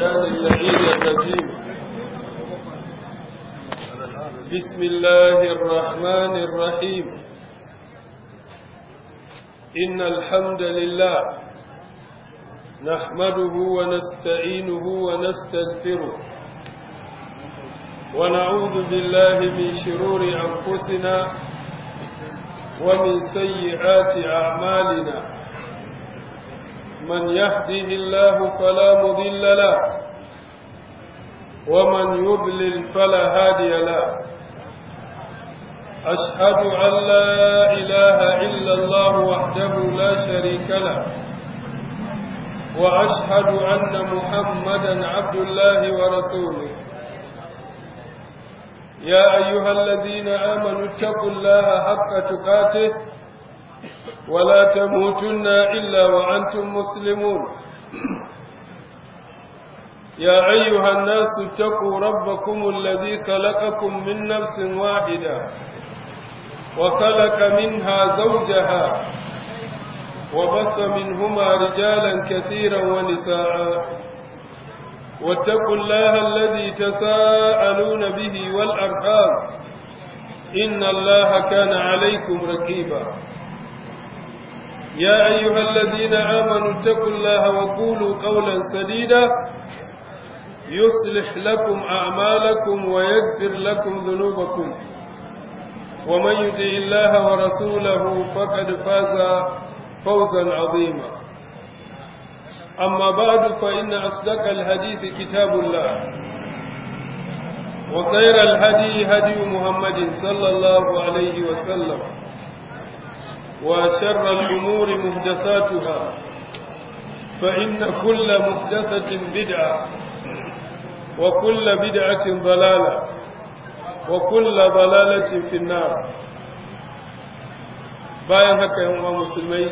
الشيطان اللعين الرجيم بسم الله الرحمن الرحيم إن الحمد لله نحمده ونستعينه ونستغفره ونعوذ بالله من شرور أنفسنا ومن سيئات أعمالنا من يهده الله فلا مضل له ومن يضلل فلا هادي له أشهد أن لا إله إلا الله وحده لا شريك له وأشهد أن محمدا عبد الله ورسوله يا أيها الذين آمنوا اتقوا الله حق تقاته ولا تموتن إلا وأنتم مسلمون يا أيها الناس اتقوا ربكم الذي خلقكم من نفس واحدة وخلق منها زوجها وبث منهما رجالا كثيرا ونساء واتقوا الله الذي تساءلون به والأرحام إن الله كان عليكم رقيبا يا أيها الذين آمنوا اتقوا الله وقولوا قولا سديدا يصلح لكم أعمالكم ويغفر لكم ذنوبكم ومن يطع الله ورسوله فقد فاز فوزا عظيما أما بعد فإن أصدق الحديث كتاب الله وخير الهدي هدي محمد صلى الله عليه وسلم وشر الأمور محدثاتها فإن كل محدثة بدعة وكل بدعة ضلالة وكل ضلالة في النار bayan haka yan uwa musulmai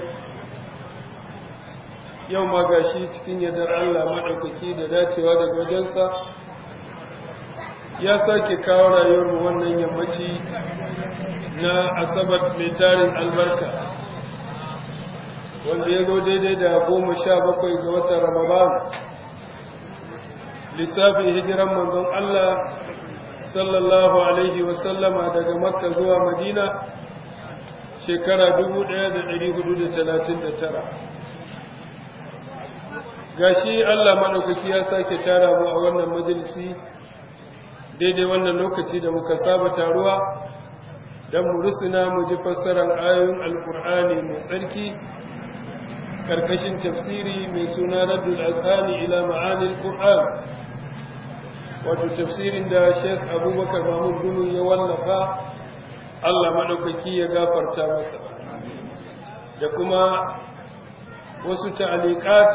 yau ma gashi cikin yadar Allah maɗaukaki da dacewa daga wajensa ya sake kawo rayuwarmu wannan yammaci na asabar mai tarin albarka wanda ya zo daidai da goma sha bakwai ga watan ramadan lissafin hijiran manzon Allah sallallahu alaihi wasallama daga makka zuwa madina shekara 1439 gashi Allah maɗaukaki ya sake tara mu a wannan majalisi daidai wannan lokaci da muka saba taruwa don mu rusuna mu ji fassarar ayoyin alkur'ani mai tsarki karkashin tafsiri mai suna raddul azhani ila ma'anil qur'an wato tafsirin da Sheikh Abubakar Mahmud Gumi ya wallafa Allah madaukaki ya gafarta masa da kuma wasu ta'aliqat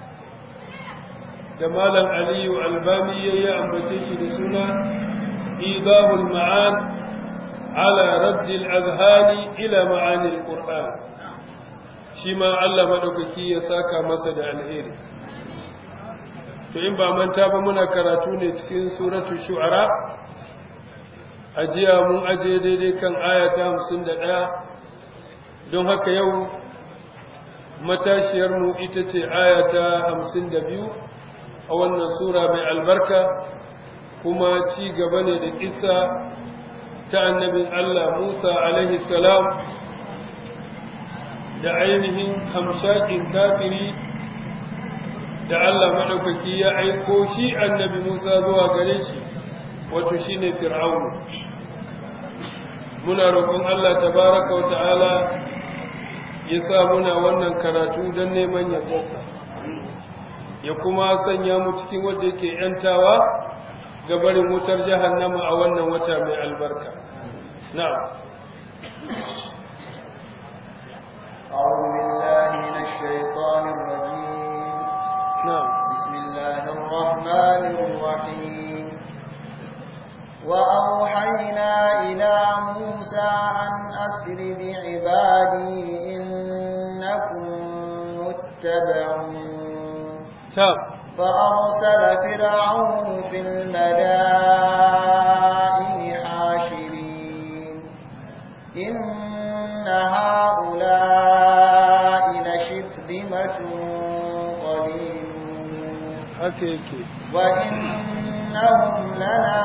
da Malam Aliyu Albani ya ambace shi da suna Idahul Ma'an ala raddil azhani ila ma'anil qur'an shi ma Allah maɗaukaki ya saka masa da alheri to in ba manta ba muna karatu ne cikin suratu shu'ara ajiya mun aje daidai kan ayata hamsin da ɗaya don haka yau matashiyarmu ita ce ayata hamsin da biyu a wannan sura mai albarka kuma ci gaba ne da kisa ta annabin Allah Musa alaihi salam da ainihin hamshakin kafiri da Allah maɗaukaki ya aiko shi annabi Musa zuwa gare shi wato shi ne fir'aunu muna roƙon Allah tabaraka wa ta'ala ya sa muna wannan karatu don neman yardarsa ya kuma sanya mu cikin wanda yake ‘yantawa ga barin wutar jahannama a wannan wata mai albarka na'am أعوذ بالله من الشيطان الرجيم نعم بسم الله الرحمن الرحيم وأوحينا إلى موسى أن أسر بعبادي إنكم متبعون تام فأرسل فرعون في المدائن حاشرين إن هؤلاء لشرذمة قليلون haka yake وإنهم لنا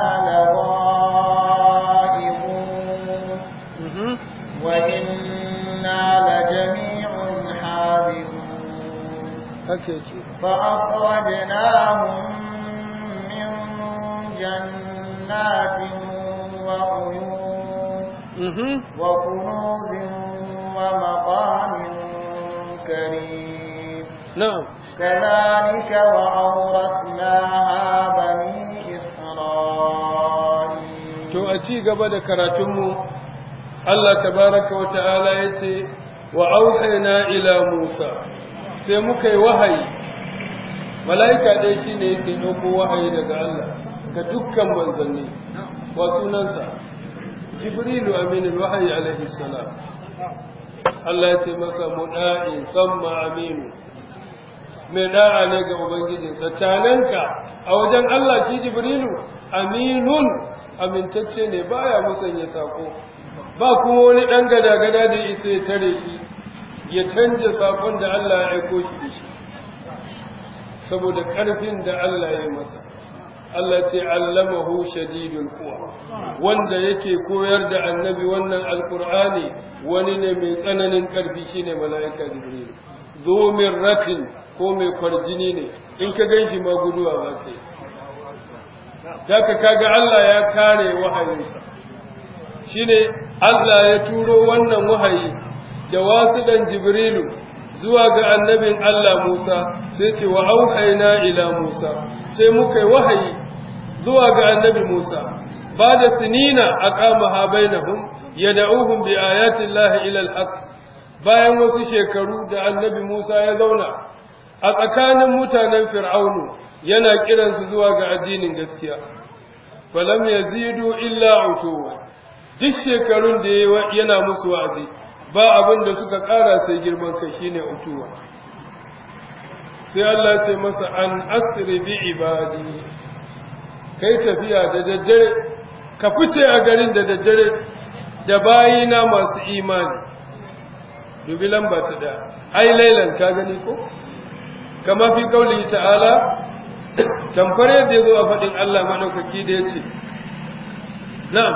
لغائبون Mhm. وإنا لجميع حاذرون haka yake فأخرجناهم من جنات وعيون Mhm. وكنوز ومقام كريم na'am كذلك وأورثناها بني إسرائيل to a ci gaba da karatunmu Allah tabaraka wa ta'ala ya ce wa auhayna ila Musa sai muka yi wahayi mala'ika dai shine yake ɗauko wahayi daga Allah ga dukkan manzanni wa sunansa Jibrilu aminul wahayi alaihi salam Allah ya ce masa muda'i samma aminu mai da'a ne ga ubangijinsa cananka a wajen Allah shi Jibrilu aminun amintacce ne baya musanya sako ba kuma wani dan gada-gada da isa ya tare shi ya canja sakon da Allah ya aiko shi da shi saboda karfin da Allah ya yi masa Allah ce allamahu shadidul quwa wanda yake koyar da annabi wannan alqur'ani wani ne mai tsananin karfi shine mala'ika jibril zo ratin ko mai kwarjini ne in ka ganshi ma guduwa za ka yi Daka kaga Allah ya kare wahayinsa shine Allah ya turo wannan wahayi da wasu dan Jibrilu zuwa ga annabin Allah Musa sai ce wa auhayna ila Musa sai muka yi wahayi zuwa ga annabi Musa ba da sinina aqamaha bainahum yad'uhum bi ayati Allah ila al-haq bayan wasu shekaru da annabi Musa ya zauna a tsakanin mutanen Fir'aunu yana kiransu zuwa ga addinin gaskiya falam yazidu illa utuwa duk shekarun da yana musu wa'azi ba abin da suka ƙara sai girman kai shine utuwa sai Allah ce masa an asri bi ibadi kai tafiya da daddare ka fice a garin da daddare da bayina masu imani dubi lamba ta da ai lailan ka gani ko kama fi kauli ta'ala tamfar yadda ya zo a faɗin Allah maɗaukaki da ya ce, Na'am,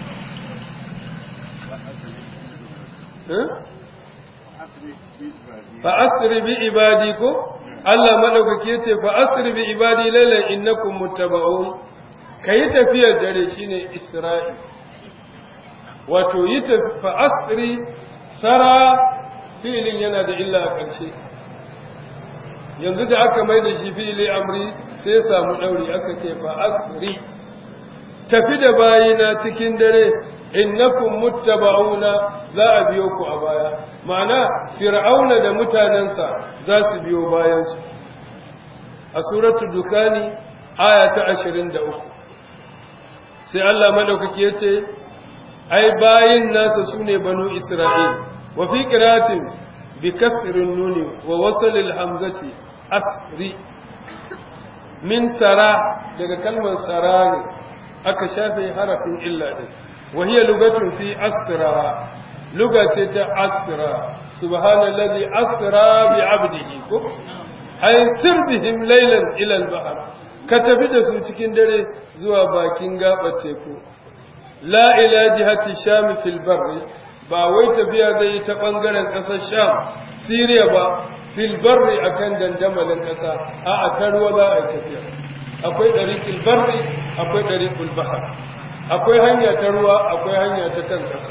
fa asiri bi ibadi ko? Allah maɗaukaki ya ce, fa asiri bi ibadi lailan innakum muttaba'un ka yi tafiyar dare shine Isra'i. Wato, yi fa asiri sara filin yana da illa a ƙarshe. yanzu da aka mai da shi fili amri sai samu ɗauri aka ce fa asri tafi da bayina cikin dare innakum muttaba'una za a biyo ku a baya ma'ana fir'auna da mutanensa za su biyo bayansu a suratul dukani aya ta 23 sai Allah madaukaki ya ce ai bayin nasa sune banu isra'il wa fi qiratin bi kasrin nuni wa wasl al hamzati asri min sara daga kalmar sara ne aka shafe harafin illa din wa hiya lugatun fi asra luga ce ta asra subhanallazi asra bi abdihi ko ay sir bihim laylan ila al-bahr ka tafi da su cikin dare zuwa bakin gabar teku la ila jihati sham fil barri ba wai tafiya zai yi ta bangaren kasar sham siriya ba fil barri akan dandamalin kasa a a ta ruwa za a yi tafiya akwai dariqil barri akwai dariqul bahr akwai hanya ta ruwa akwai hanya ta kan kasa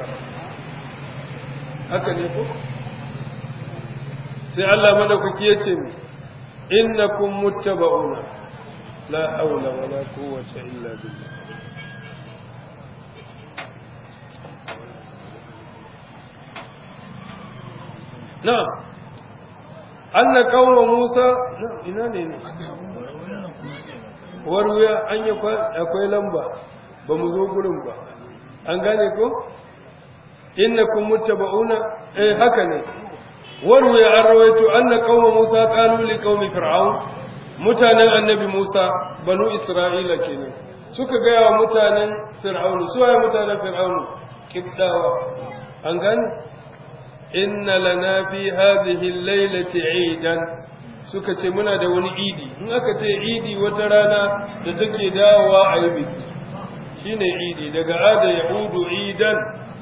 haka ne ko sai Allah madaukaki yace mi innakum muttaba'una la hawla wala quwwata illa billah na'am anna qauma Musa ina ne ne warwaya an yi akwai lamba ba mu zo gurin ba an gane ko innakum muttaba'una eh haka ne warwaya an rawaito anna qauma Musa qalu li qaumi fir'aun mutanen annabi Musa banu Isra'ila kenan suka ga wa mutanen fir'aun su waye mutanen fir'aun kibdawa an gane inna lana fi hadhihi al-lailati 'idan suka ce muna da wani idi in aka ce idi wata rana da take dawowa a yi biki shine idi daga ada yahudu idan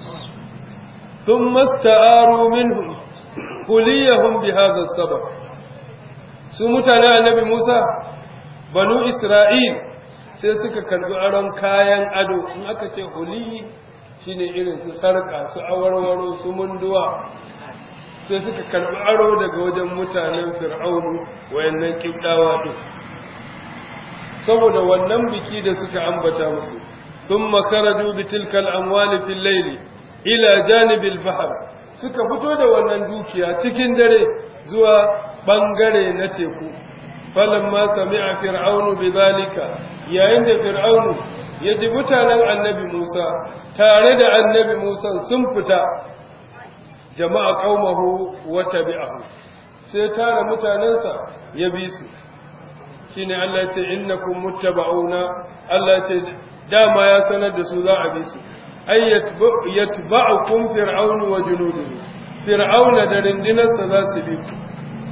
ثم استعاروا منهم كليهم بهذا السبب su mutane annabi Musa banu Isra'il sai suka karbi aron kayan ado in aka ce huli shine irin su sarka su awarwaro su munduwa sai suka karbi aro daga wajen mutanen fir'aunu wayannan kibdawa din saboda wannan biki da suka ambata musu thumma karaju bitilkal amwali fil layli ila janibil bahr suka fito da wannan dukiya cikin dare zuwa bangare na teku falamma sami'a fir'aunu bidhalika yayin da fir'aunu ya ji mutanen annabi Musa tare da annabi Musa sun fita jama'a qaumahu wa tabi'ahu sai tare mutanensa ya bi su shine Allah ya ce innakum muttaba'una Allah ya ce dama ya sanar da su za a bi su ay yatba'ukum fir'aunu wa junuduhu fir'auna da rindinarsa za su bi ku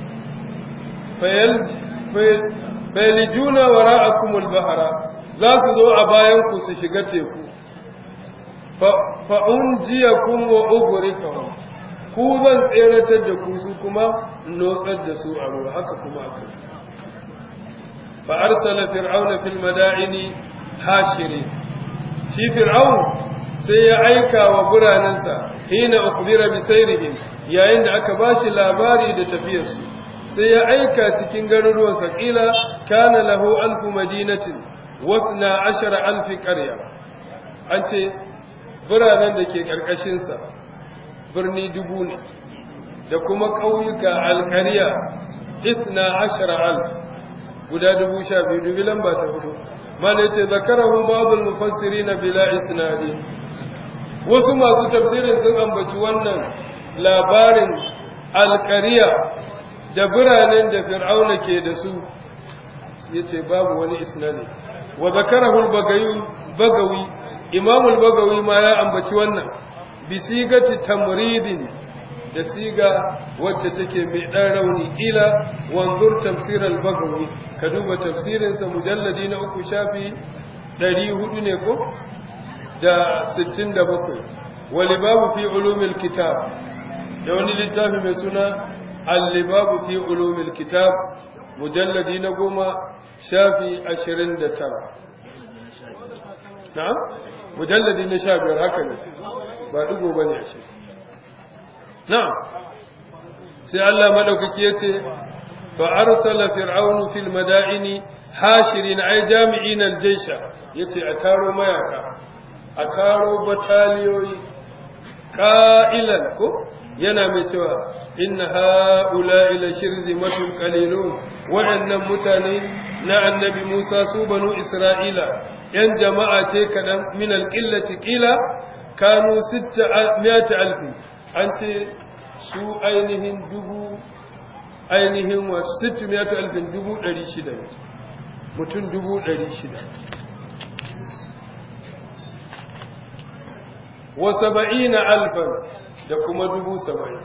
fayalijuna wara'akum al-bahra za su zo a bayan ku su shiga teku fa unjiyakum wa ughriqahum ku zan tseratar da ku su kuma notsar da su a ruwa haka kuma aka fa arsala fir'auna fil madaini hashirin shi fir'aun sai ya aika wa biranensa hina ukhbira bi sayrihim yayin da aka bashi labari da tafiyarsu sai ya aika cikin garuruwan saƙila kana lahu alfu madinatin wasna ashara alfi ƙarya an ce biranen da ke ƙarƙashinsa birni dubu ne da kuma ƙauyuka alƙarya isna ashara alf guda dubu sha biyu dubi lamba ta hudu mana ce zakarahu babul mufassiri na bila isnadi wasu masu tafsirin sun ambaci wannan labarin alƙariya da biranen da fir'auna ke da su ya ce babu wani isnadi wa zakarahul bagawi imamul bagawi ma ya ambaci wannan bi sigati tamridin da siga wacce take mai dan rauni kila wanzur tafsir al-bagawi ka duba tafsirin sa mujalladi na uku shafi 400 ne ko da 67 walibabu fi ulumil kitab da wani littafi mai suna al-libabu fi ulumil kitab mujalladi na goma shafi 29 na'am mujalladi na 15 haka ne ba dugo bane a shi na'am sai Allah madaukaki yace fa arsala fir'aunu fil madaini hashirin ay jami'in al-jaysha yace a taro mayaka a taro bataliyoyi qa'ilan ko yana mai cewa inna ha'ula'i la shirzimatun qalilun wa'annan mutane na annabi Musa su banu Isra'ila yan jama'a ce kadan min al-qillati qila kanu 600 alfi an ce su ainihin dubu ainihin wa 600 alfin dubu 600 mutum dubu 600 wa saba'ina alfan da kuma dubu saba'in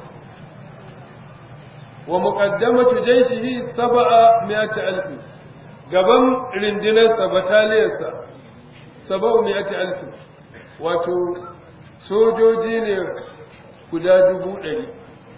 wa muqaddamatu jayshihi sab'a mi'ati alfi gaban rindinarsa bataliyarsa sab'u mi'ati alfi wato sojoji ne guda dubu ɗari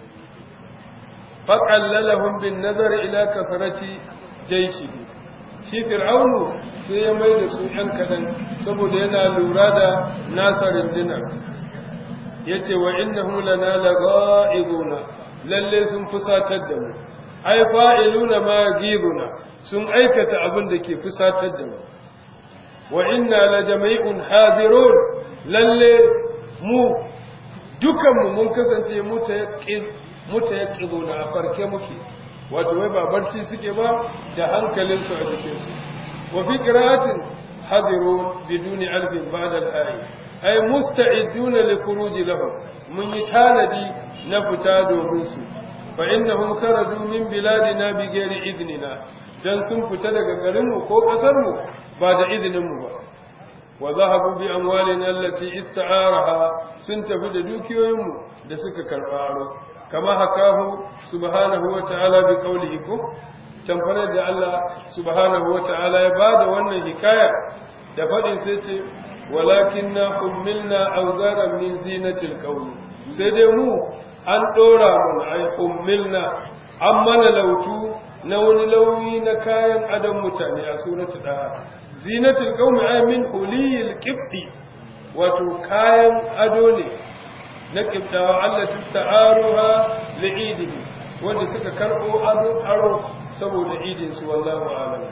faƙallalahun bin nazar ila kafarati jaishihi shi fir'aunu sai ya mai da su ‘yan kaɗan saboda yana lura da nasa rindinar ya ce wa inna lana la ga'ibuna lalle sun fusatar da mu ai fa'iluna ma gibuna sun aikata abin da ke fusatar da mu wa inna la jami'un hadirun lalle mu dukanmu mun kasance mutayaqqizuna a farke muke wato wai ba barci suke ba da hankalinsu a jikinsu wa fi qira'atin hadirun biduni alfin ba'da al-ayi ay musta'iduna li khuruji lahum mun yi tanadi na fita domin su fa innahum kharaju min biladina bi ghairi idnina dan sun fita daga garinmu ko kasarmu ba da izinin mu ba wa zahabu bi amwalina allati ista'araha sun tafi da dukiyoyinmu da suka karba aro kama hakahu subhanahu wa ta'ala bi qawlihi ko tamfarar da Allah subhanahu wa ta'ala ya bada wannan hikaya da faɗin sai ce walakin na ummilna auzaran min zinatil qawli sai dai mu an ɗora mun ai ummilna an mana lautu na wani launi na kayan adon mutane a suratul daha zinatul qaumi ay min huliyil qibdi wato kayan ado ne na qibdawa allati ta'aruha li'idihi wanda suka karbo ado aro saboda idin su wallahu a'lam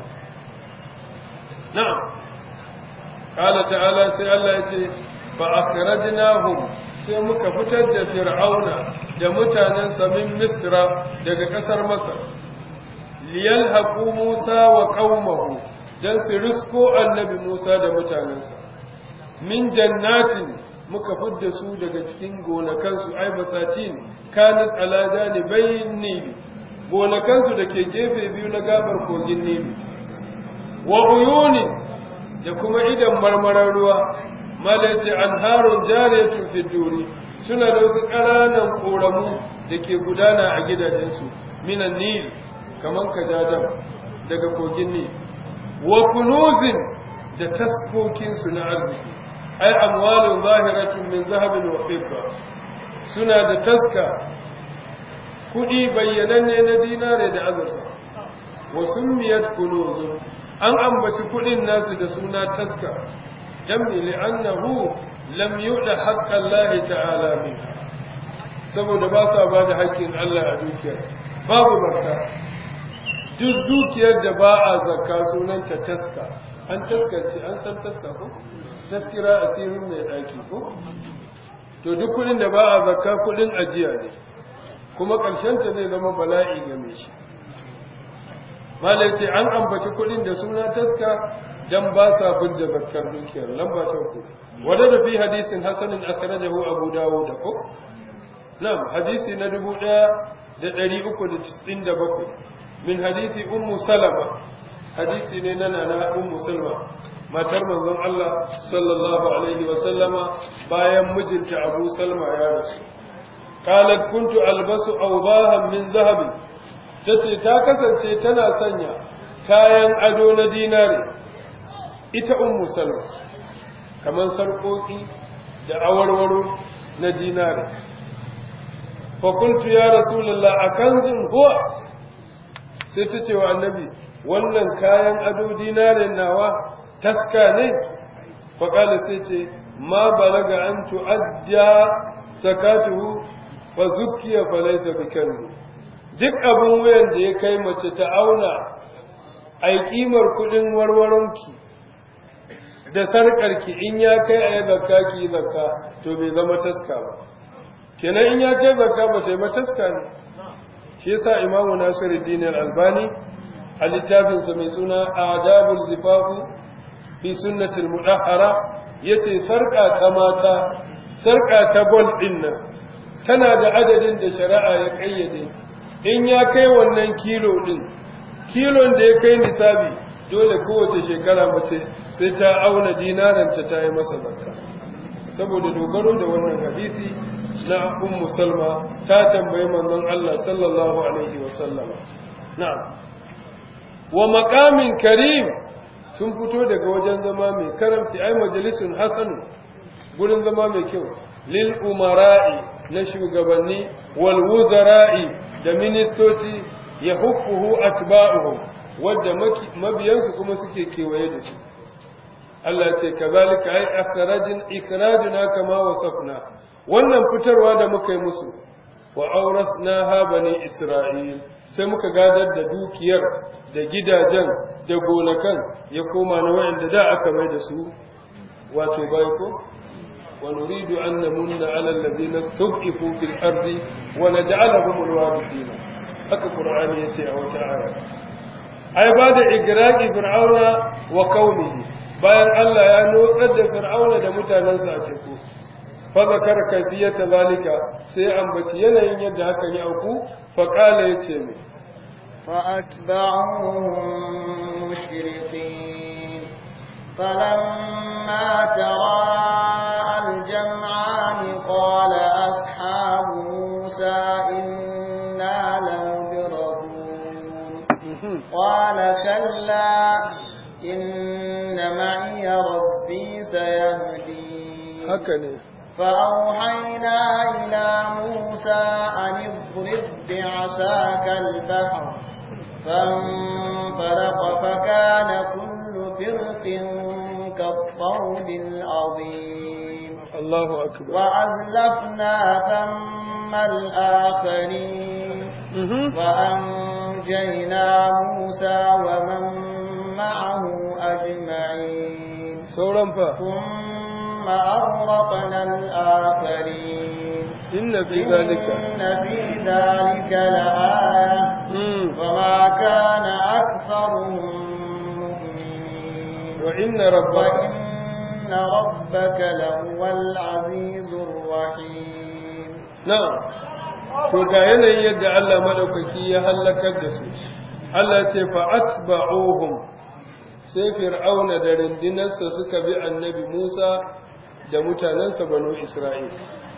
na'am qala ta'ala sai Allah ya ce fa akhrajnahum sai muka fitar da fir'auna da mutanensa min misra daga ƙasar masar liyalhaqu musa wa qaumahu dan su risko annabi musa da mutanensa min jannatin muka fidda su daga cikin gonakansu ai basatin kanat ala janibayn nil gonakansu da ke gefe biyu na gabar kogin nil wa uyuni da kuma idan marmarar ruwa mala ce anharun jariyatun fi duri suna da wasu ƙananan ƙoramu da ke gudana a gidajensu minan nil kaman kajadan daga kogin nil wa kunuzin da taskokinsu na arziki ai amwalun zahiratun min zahabin wa fidda suna da taska kuɗi bayyananne na dinare da azurfa wa summiyat kunuzun an ambaci kuɗin nasu da suna taska jamni li'annahu lam yu'da haqqan Allah ta'ala min saboda ba sa ba da haƙƙin Allah a dukiyar babu barka duk dukiyar da ba a zakka sunanta taska an taskance an san taska ko taskira asirin mai ɗaki ko to duk kuɗin da ba a zakka kuɗin ajiya ne kuma ƙarshenta zai zama bala'i ga mai shi malai ce an ambaci kuɗin da suna taska dan ba sa fidda zakkar dukiyar lamba ta uku wadda da fi hadisin hasanin akhrajahu abu dawud ko na'am hadisi na dubu ɗaya da ɗari uku da cisin da bakwai min hadisi ummu salama hadisi ne na nana ummu salma matar manzon Allah sallallahu alaihi wa sallama bayan mijinta abu salma ya rasu qalat kuntu albasu awdahan min zahabin tace ta kasance tana sanya kayan ado na dinare ita ummu salma kamar sarƙoƙi da awarwaro na dinare fakultu ya rasulullah a kanzin huwa sai ta ce wa annabi wannan kayan ado dinarin nawa taska ne faƙala sai ce ma balaga an tu'adda sakatuhu fa zukkiya fa laysa bikanzu duk abin wuyan da ya kai mace ta auna ai kimar kudin warwaronki da sarƙarki in ya kai a yi zakka ki yi zakka to bai zama taska ba kenan in ya kai zakka ba ta yi ba taska ne shi yasa imamu nasiruddin al-albani a littafinsa mai suna adabul zifafu fi sunnatul mudahhara yace sarƙa ta mata sarƙa ta gol din nan tana da adadin da shari'a ya kayyade in ya kai wannan kilo din kilon da ya kai nisabi dole kowace shekara mace sai ta auna dinaranta ta yi masa zakka saboda dogaro da wannan hadisi na ummu salma ta tambayi manzon Allah sallallahu alaihi wa sallama na'am wa maqamin karim sun fito daga wajen zama mai karamci ai majalisun hasanu gurin zama mai kyau lil umara'i na shugabanni wal wuzara'i da ministoci ya hukkuhu atba'uhum wadda mabiyansu kuma suke kewaye da shi Allah ce kazalika ai akhrajin ikraduna kama wasafna wannan fitarwa da muka yi musu wa auratna ha bani isra'il sai muka gadar da dukiyar da gidajen da gonakan ya koma na wayanda da aka mai da su wato bai ko wa nuridu an namunna ala alladhina istud'ifu fil ardi wa naj'alahum alwarithina haka qur'ani yace a wata aya ai ba da igraqi fir'auna wa qaumihi bayan Allah ya notsar da fir'auna da mutanensa a teku fa zakara kayfiyata zalika sai ambaci yanayin yadda hakan ya auku fa qala yace mai فأتبعوهم مشرقين فلما تراءى الجمعان قال أصحاب موسى إنا لمدركون إن معي ربي سيهدين haka ne فأوحينا إلى موسى أن اضرب بعصاك البحر فانفلق فكان كل فرق كالطود العظيم Allahu akbar وأزلفنا ثم الآخرين mhm وأنجينا موسى ومن معه أجمعين sauran fa ثم أغرقنا الآخرين inna fi zalika إن في ذلك لآية mm وما كان أكثرهم مؤمنين wa inna rabbaka وإن ربك لهو العزيز الرحيم na'am to ga yanayin yadda Allah madaukaki ya halakar da su Allah ce fa atba'uhum sai fir'auna da rindinarsa suka bi annabi Musa da mutanensa banu Isra'il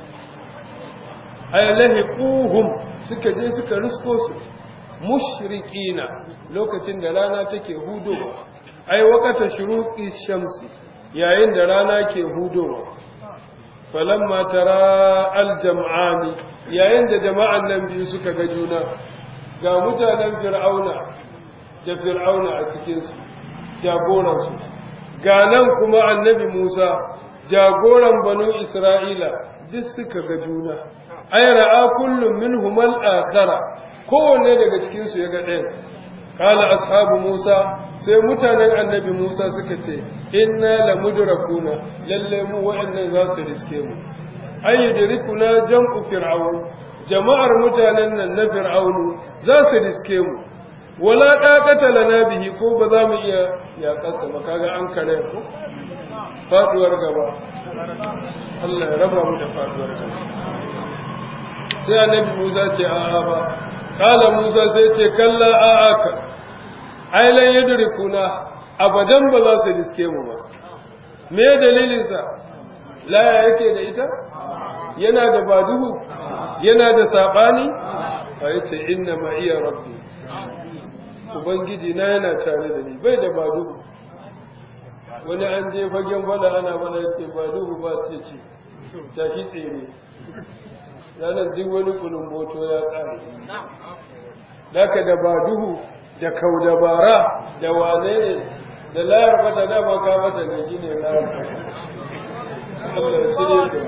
ay lahiquhum suka je suka risko su mushrikina lokacin da rana take hudowa ai waqata shuruqi shamsi yayin da rana ke hudowa falamma tara aljam'ani yayin da jama'an nan biyu suka ga juna ga mutanen fir'auna da fir'auna a cikin su jagoran su ga nan kuma annabi Musa jagoran banu Isra'ila duk suka ga juna ay ra'a kullum minhum al-akhara kowanne daga cikin su ya ga ɗayan qala ashabu Musa sai mutanen annabi Musa suka ce inna lamudrakuna lalle mu wa'annan za su riske mu ay yudrikuna jam'u fir'aun jama'ar mutanen nan na fir'aunu za su riske mu wala daqata lana bihi ko ba za mu iya yaƙarsa ba kaga an kare ku faduwar gaba Allah ya raba mu da faduwar gaba sai annabi Musa ce a'a ba kala Musa sai ce kalla a'a ka ai lan yudrikuna abadan ba za su riske mu ba me dalilin sa laya yake da ita yana da baduhu yana da sabani a yace inna ma iya rabbi ubangiji na yana tare da ni bai da baduhu wani an je fagen fada ana mana yace baduhu ba ce ce tafi tsere ranar duk wani kulumboto ya ƙare daga da ba duhu da kaudabara da wane ne da layar fata dama ka mata ne shi ne layar fata Allah ya shirye da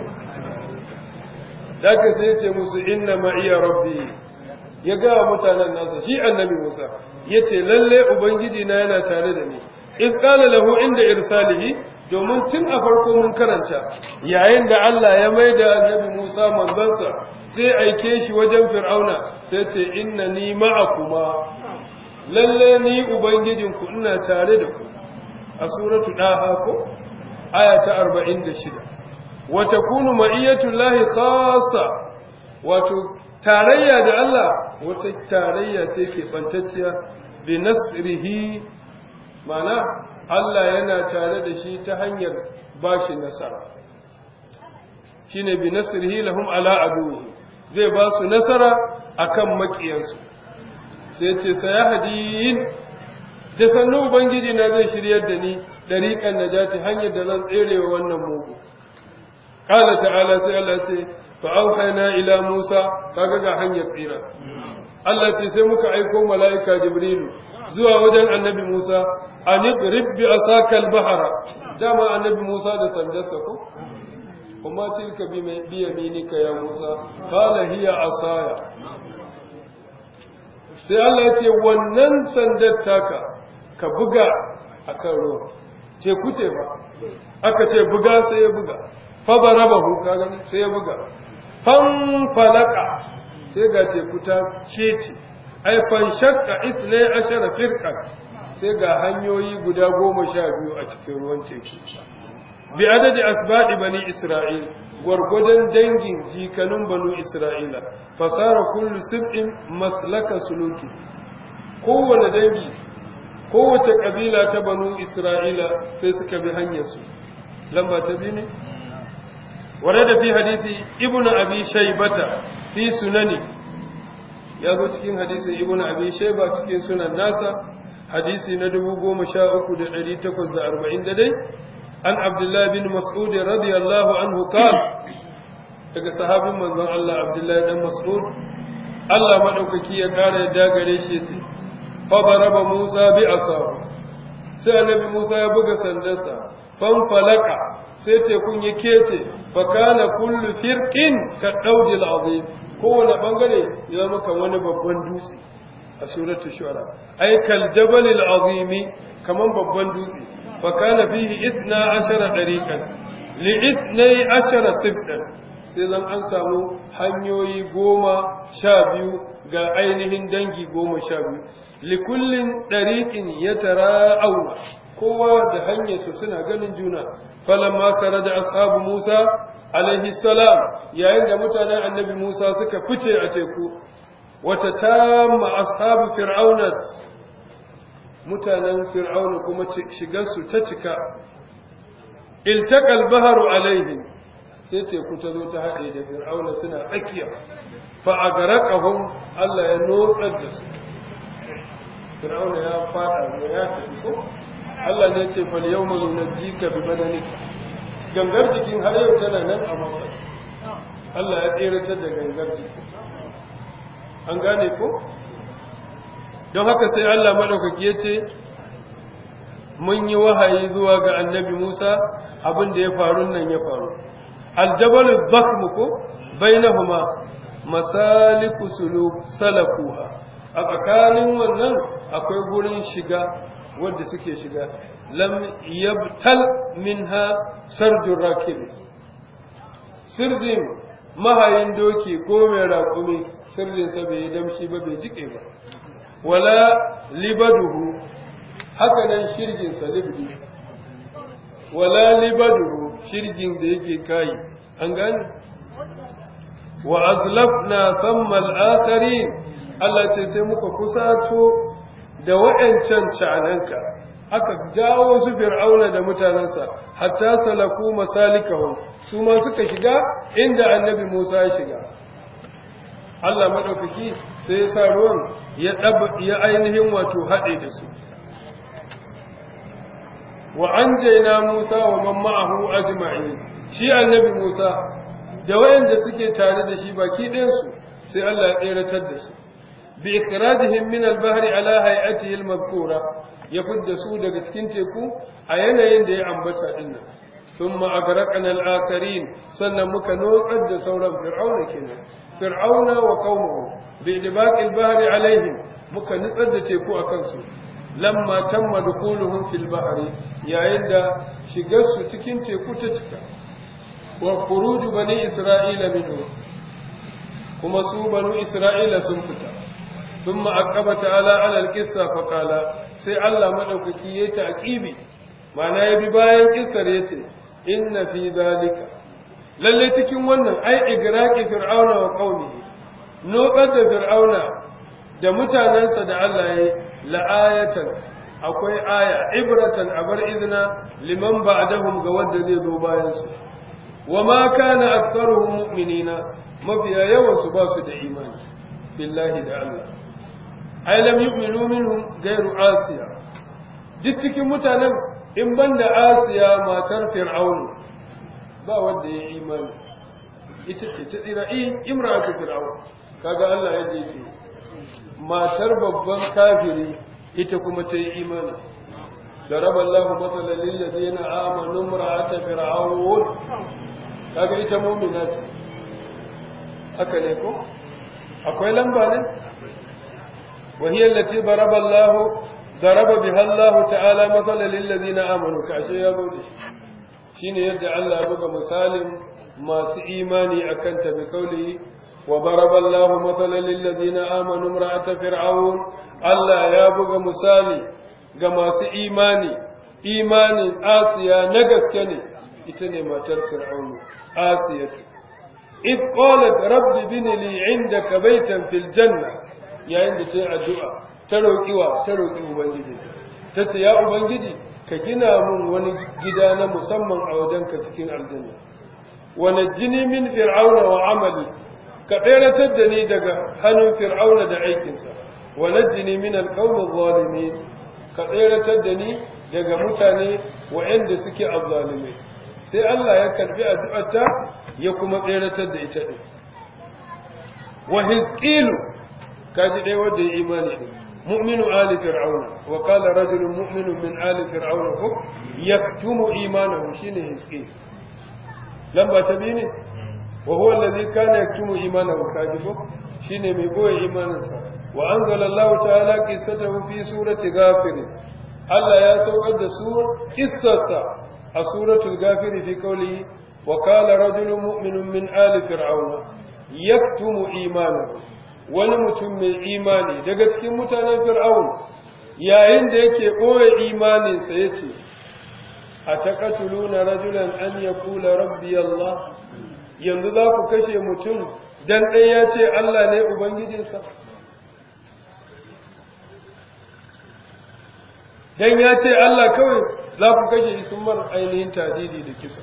daga sai ce musu inna ma iya rabbi ya ga mutanen nasa shi annabi Musa ya ce lalle ubangiji na yana tare da ni in qala lahu inda irsalihi domin tun a farko mun karanta yayin da Allah ya mai da annabi Musa manzansa sai aike shi wajen Fir'auna sai ce inna ni ma'akuma lalle ni ubangijinku ina tare da ku a suratu daha ko aya ta 46 wa takunu ma'iyatu llahi khassa wato tarayya da Allah wata tarayya ce ke bantacciya bi nasrihi mana Allah yana tare da shi ta hanyar ba shi nasara shi ne bi nasirhi lahum ala aduwi zai ba su nasara akan makiyansu sai ce sayahdiin da sannu ubangiji na zai shiryar da ni dariqan najati hanyar da zan tserewa wannan mugu qala ta'ala sai Allah ce fa auhayna ila Musa kaga ga hanyar tsira Allah ce sai muka aiko mala'ika Jibrilu zuwa wajen annabi Musa an ibrib bi asaka al-bahra dama annabi Musa da sandarsa ko kuma tilka bi bi yaminika ya Musa qala hiya asaya sai Allah ya ce wannan sandar taka ka buga akan ruwa ce kuce ba aka ce buga sai ya buga fa barabahu ka gani sai ya buga fan falaka sai ga teku ta kece ai fan shakka itnai ashara firqan sai ga hanyoyi guda goma sha biyu a cikin ruwan teku bi adadi asbaɗi bani isra'il gwargwadon dangin jikanun banu isra'ila fasara kullu sib'in maslaka suluki kowane dangi kowace kabila ta banu isra'ila sai suka bi hanyarsu lamba ta biyu ne ورد في حديث ابن أبي شيبة في سننه ya zo cikin hadisin ibn abi shayba cikin sunan nasa hadisi na 13840 da dai an abdullah bin mas'ud radiyallahu anhu qala daga sahabin manzon Allah abdullah dan mas'ud Allah madaukaki ya kara yadda gare shi yace fa baraba Musa bi asahu sai annabi Musa ya buga sandarsa fan falaka sai ce kun yi kece fa kana kullu firqin ka daudil azim kowane bangare ya zama kan wani babban dutse a suratul shu'ara ay kal jabalil azimi kaman babban dutse fa kana fihi 12 dariqan li 12 sibtan sai zan an samu hanyoyi goma sha biyu ga ainihin dangi goma sha biyu likullin ɗariƙin ya tara auna kowa da hanyarsa suna ganin juna falamma kare da ashabu musa alaihi salam yayin da mutanen annabi musa suka fice a teku wata tamma ashabu fir'auna mutanen fir'auna kuma shigarsu ta cika iltaqal baharu alaihim sai teku ta zo ta haɗe da fir'auna suna tsakiya fa a garakahun Allah ya notsar da su fir'auna ya fada ne ya tafi ko Allah ne ce fal yawma nunajjika bi badanika gangar jikin har yau tana nan a masa Allah ya tseratar da gangar jikin an gane ko don haka sai Allah madaukaki ya ce mun yi wahayi zuwa ga annabi Musa abin da ya faru nan ya faru الجبل الضخم كو بينهما مسالك سلوك سلكوها a tsakanin wannan akwai gurin shiga wanda suke shiga lam yabtal minha sardun rakib sirdin mahayin doki ko mai raƙumi sirdinsa bai yi damshi ba bai jike ba wala libaduhu haka nan shirginsa libdi wala libaduhu shirgin da yake kayi an gane wa azlafna thamma al-akharin Allah ce sai muka kusato da wa'ancan cananka aka jawo su fir'auna da mutanansa hatta salaku masalikahum su ma suka shiga inda annabi Musa ya shiga Allah madaukaki sai ya sa ruwan ya ya ainihin wato hade da su wa anjayna Musa wa man ma'ahu ajma'in shi annabi Musa da wayanda suke tare da shi baki ɗayan su sai Allah ya tseratar da su bi ikradihim min al-bahr ala hay'atihi al-madhkura ya fidda su daga cikin teku a yanayin da ya ambata dinnan thumma agraqna al-akharin sannan muka notsar da sauran fir'auna kenan fir'auna wa qaumuhu bi idbaq al-bahr alaihim muka nutsar da teku akan su lamma tamma dukuluhum fil bahri yayin da shigar su cikin teku ta cika wa khuruj bani isra'ila minhu kuma su banu isra'ila sun fita thumma aqaba ta'ala ala al-qissa fa qala sai Allah madaukaki yayi ta'qibi ma'ana yabi bayan kissar yace inna fi zalika lalle cikin wannan ai igraqi fir'auna wa qaumihi no da fir'auna da mutanansa da Allah yayi la'ayatan akwai aya ibratan abar izina liman ba'dahum ga wanda zai zo bayan su wa ma kana aktharuhum mu'minina mafiya yawan su ba su da imani billahi da Allah ai lam yu'minu minhum ghayru asiya duk cikin mutanen in banda asiya matar fir'aun ba wanda ya imani ita ce ta tsira imra'atu fir'aun kaga Allah ya ce matar babban kafiri ita kuma ta yi imani daraba Allahu matsalan lil ladina amanu imra'ata fir'aun kaga ita mu'mina ce haka ne ko akwai lamba ne wa hiya allati daraba Allah daraba biha Allah ta'ala matsalan lil ladina amanu kashe ya bude shine yadda Allah ya buga misalin masu imani akan ta bi kauli وضرب الله مثلا للذين آمنوا امرأة فرعون Allah ya buga misali ga masu imani, imanin Asiya na gaske ne, ita ne matar Fir'aunu, Asiyatu. If qalat rabbi bini li indaka baitan fil janna yayin da ta yi addu'a ta roƙi wa ta roƙi Ubangiji. Ta ce, Ya Ubangiji, ka gina mun wani gida na musamman a wajenka cikin aljanna. Wane jini min fir'auna wa amali, ka tseratar da ni daga hannun fir'auna da aikinsa. ونجني من القوم الظالمين ka tseratar da ni daga mutane waɗanda suke azzalimai sai Allah ya karbi addu'arta ya kuma tseratar da ita din wa hizqilu kaji dai wanda ya imani din mu'minu ali fir'auna wa qala rajulun mu'minun min ali fir'auna ko yaktumu imanahu shine hizqil lamba ta biyu ne wa huwa allazi kana yaktumu imanahu kaji ko shine mai boye imaninsa wa anzala Allah ta'ala qissatahu fi surati ghafir Allah ya saukar da su kissarsa a suratul ghafir fi qawlihi wa qala rajulun mu'minun min ali fir'auna yaktumu imanahu wani mutum mai imani daga cikin mutanen fir'aun yayin da yake boye imaninsa yace ataqatuluna rajulan an yaqula rabbi Allah yanzu za ku kashe mutum dan ɗaya ya ce Allah ne Ubangijinsa? Dan ya ce Allah kawai za ku kashe sun mara ainihin tadidi da kisa.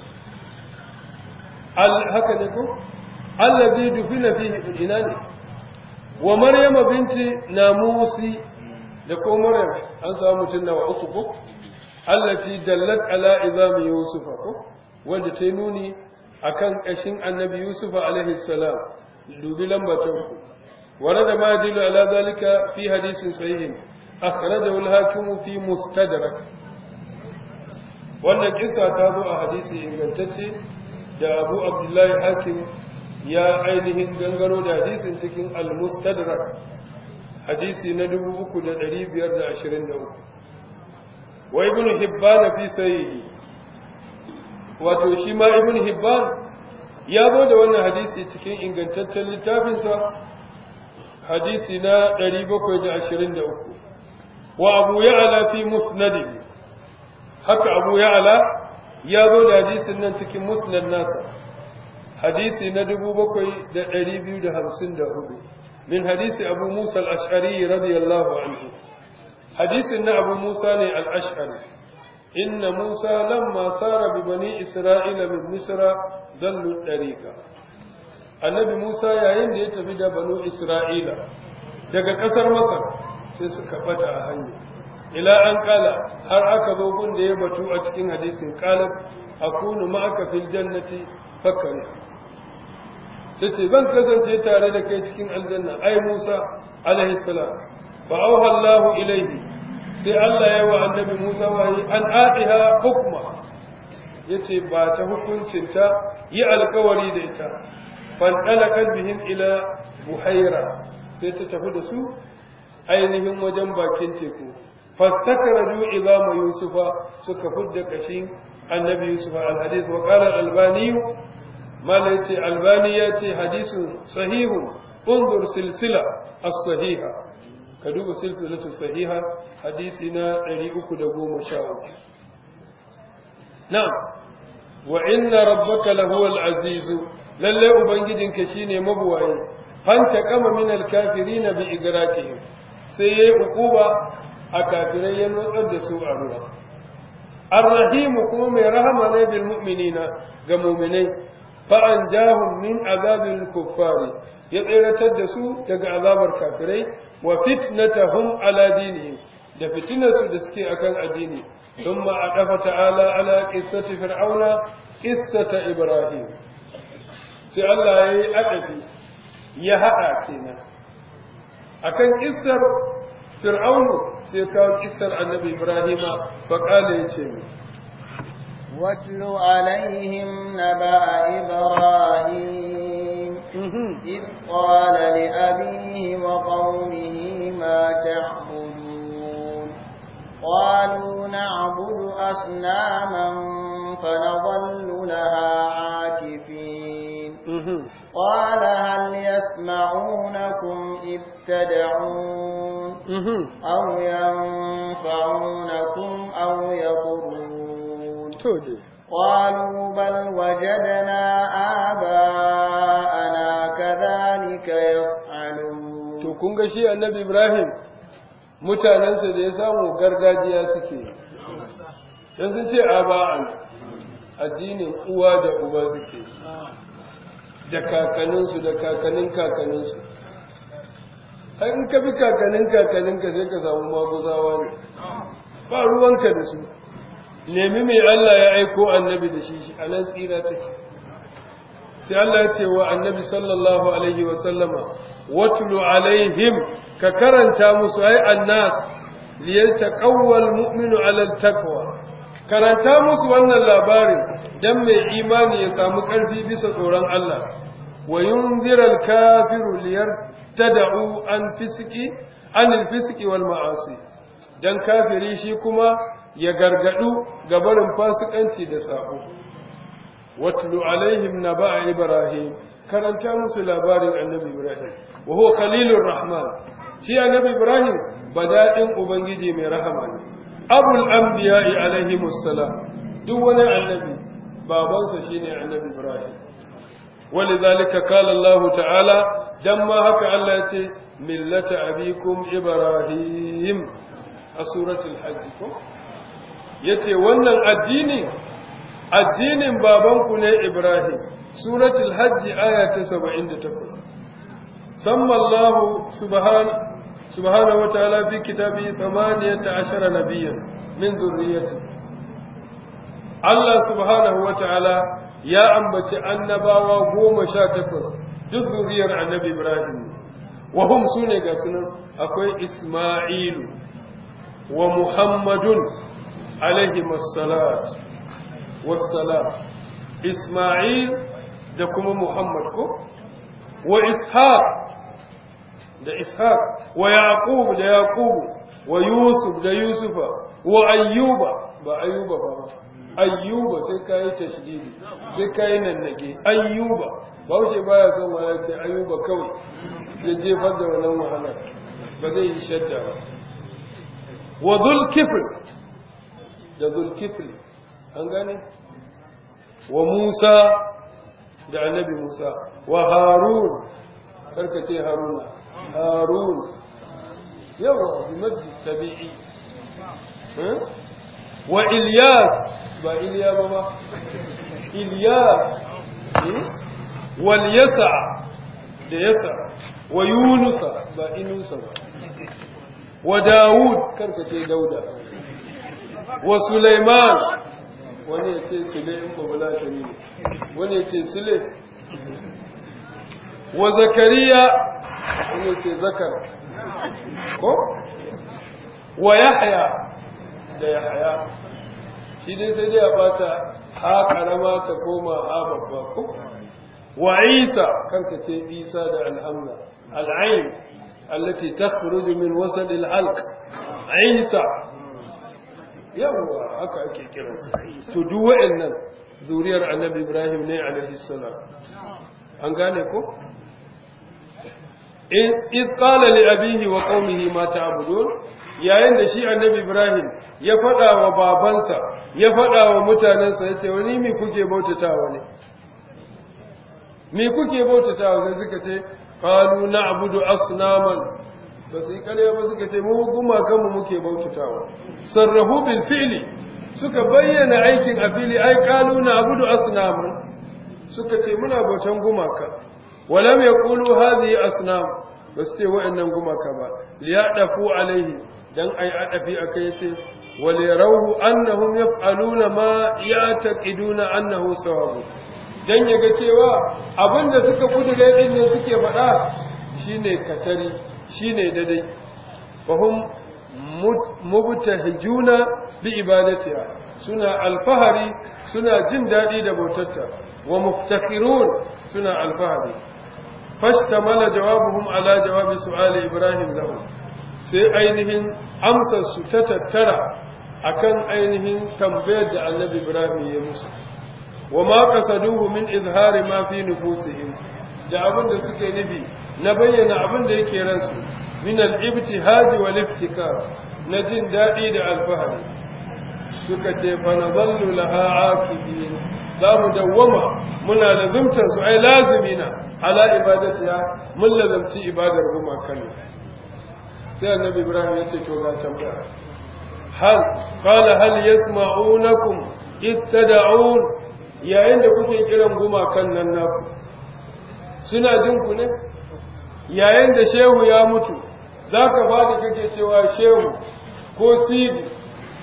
Haka ne ko? Allah zai dufi na fi ina ne? Wa Maryama binti Namusi da ko Maryam an samu mutum nawa uku ko? Allah ci dallat ala izami Yusufa ko? Wanda ta nuni akan ƙashin annabi Yusuf alaihi salam dubi lamba ta uku ورد ما يدل على ذلك في حديث صحيح أخرجه الحاكم في مستدرك wannan kissa ta zo a hadisi ingantacce da Abu Abdullahi Hakim ya ainihin gangaro da hadisin cikin al-Mustadrak hadisi na 3523 wa Ibn Hibban fi sahihi wato shi ma Ibn Hibban ya zo da wannan hadisi cikin ingantaccen littafinsa hadisi na 723 wa abu ya'ala fi musnadihi haka abu ya'ala ya zo da hadisin nan cikin musnad nasa hadisi na 7254 min hadisi abu musa al-ash'ari radiyallahu anhu hadisin na abu musa ne al-ash'ari inna musa lamma sara bi bani isra'ila min misra dallu dariqa annabi musa yayin da ya tafi da banu isra'ila daga kasar masar sai suka bata a hanya ila an kala har aka zo gun da ya batu a cikin hadisin qalat akunu ma'aka fil jannati fakari tace ban kasance tare da kai cikin aljanna ai musa alaihi salam fa auha allah ilaihi sai allah ya wa annabi musa wahi an atiha hukma yace ba ta hukuncinta yi alkawari da ita fanɗalakan bihin ila buhaira sai ta tafi da su ainihin wajen bakin teku fastakaraju izama yusufa suka fudda kashin annabi yusufa alhadith wa qala albani mala yace albani yace hadisun sahihun unzur silsila as-sahiha ka duba silsilatu sahiha hadisi na 313 na'am wa inna rabbaka lahuwal azizu lalle ubangijinka shine mabuwaye fanta kama min alkafirin bi igrakihim sai yayi ukuba a kafirai ya nutsar da su a ruwa arrahim kuma mai rahama ne bil mu'minina ga mu'minai fa anjahum min azabil kuffari ya tseratar da su daga azabar kafirai wa fitnatahum ala dinihim da fitinarsu da suke akan addini ثم أدف تعالى على قصة فرعون قصة إبراهيم sai Allah ya yi adabi ya haɗa kenan akan kissar fir'aunu sai kawo kissar annabi ibrahima faƙala ya ce mai واتل عليهم نبأ إبراهيم إذ قال لأبيه وقومه ما تعبدون قالوا نعبد أصناما فنظل لها عاكفين قال هل يسمعونكم إذ تدعون أو ينفعونكم أو يضرون قالوا بل وجدنا آباءنا كذلك يفعلون to kun ga shi annabi Ibrahim mutanensa da ya samu gargajiya suke dan sun ce aba'an addinin uwa da uba suke da kakaninsu da kakanin kakaninsu in ka bi kakanin kakaninka sai ka samu maguzawa ne ba ruwanka da su nemi mai Allah ya aiko annabi da shi a nan tsira take sai Allah ya ce wa annabi sallallahu alaihi wa sallama watlu alaihim ka karanta musu ai annas liyataqawwal mu'minu ala taqwa karanta musu wannan labarin dan mai imani ya samu karfi bisa tsoron Allah wa yunziral kafiru liyartada'u an fisqi anil fisqi wal ma'asi dan kafiri shi kuma ya gargadu ga barin fasikanci da sabo watlu alaihim naba'a ibrahim karanta musu labarin annabi ibrahim wa huwa khalilur rahman shi annabi ibrahim bada'in ubangiji mai rahama ne abul anbiya'i alaihimus salam duk wani annabi babansa shine annabi ibrahim ولذلك قال الله تعالى دم هكا الله يتي ملة أبيكم إبراهيم سورة الحج yace wannan addini addinin babanku ne Ibrahim suratul hajj aya ta 78 samma Allah subhanahu subhanahu wa ta'ala fi kitabi 18 nabiyyan min dhurriyyati Allah subhanahu wa ta'ala ya ambaci annabawa goma sha takwas duk zuriyar annabi Ibrahim wa hum sune ga sunan akwai Isma'ilu wa Muhammadun alaihi massalat wassalam Isma'il da kuma Muhammad ko wa Ishaq da Ishaq wa Yaqub da Yaqub wa Yusuf da Yusufa wa Ayyuba ba Ayyuba ba ayyuba sai ka yi tashdidi sai ka yi nannage ayyuba ba wuce baya son wani ce ayyuba kawai ya jefar da wannan wahala ba zai yi shadda ba wa zulkifl da zulkifl an gane wa musa da annabi musa wa harun karka ce haruna harun yawa bi maddi tabi'i wa ilyas ba iliya ba ba iliya wal yasa da yasa wa yunusa ba inusa ba wa dawud karkace dauda wa sulaiman wani ya ce sule in babula shari ne wani ya ce sule wa zakariya wani ya ce zakar ko wa yahya da yahya shi dai sai dai a bata ha karama ta koma ha babba ko wa isa kanka ce isa da alhamza al'ain allati takhruju min wasad al'alq isa yawa haka ake kiransa to duk wa'annan zuriyar annabi ibrahim ne alaihi salam an gane ko in qala li abihi wa qaumihi ma ta'budun yayin da shi annabi Ibrahim ya faɗa wa babansa ya faɗa wa mutanensa ya ce wani mi kuke bautatawa ne mi kuke bautatawa sai suka ce qalu na'budu asnaman ba su yi ƙarya ba suka ce mu gumakan mu muke bautatawa sarrahu bil fi'li suka bayyana aikin a fili ai qalu na'budu asnaman suka ce muna bautan gumaka walam yaqulu hadhihi asnam ba su ce wa'annan gumaka ba liyadafu alaihi dan ai adafi akai yace wal yarawu annahum yaf'aluna ma ya'taqiduna annahu sawabu dan yaga cewa abinda suka kudure din ne suke faɗa shine katari shine dadai fahum mubtahijuna bi ibadatiha suna alfahari suna jin dadi da bautarta wa muftakhirun suna alfahari fashtamala jawabuhum ala jawabi su'ali ibrahim lahum sai ainihin amsar su ta tattara akan ainihin tambayar da annabi Ibrahim ya musu wa ma qasaduhu min izhari ma fi nufusihim da abin da suke nufi na bayyana abin da yake ransu min al-ibtihad wal iftikar na jin dadi da alfahari suka ce fa nadallu laha akibin za mu dawwama muna lazumtar su ai lazimina ala ibadatiha mun lazamci ibadar gumakan sai annabi ibrahim ya ce to ga tambaya hal qala hal yasma'unakum ittada'un yayin da kuke kiran gumakan nan naku suna jin ku ne yayin da shehu ya mutu zaka fadi kake cewa shehu ko sidi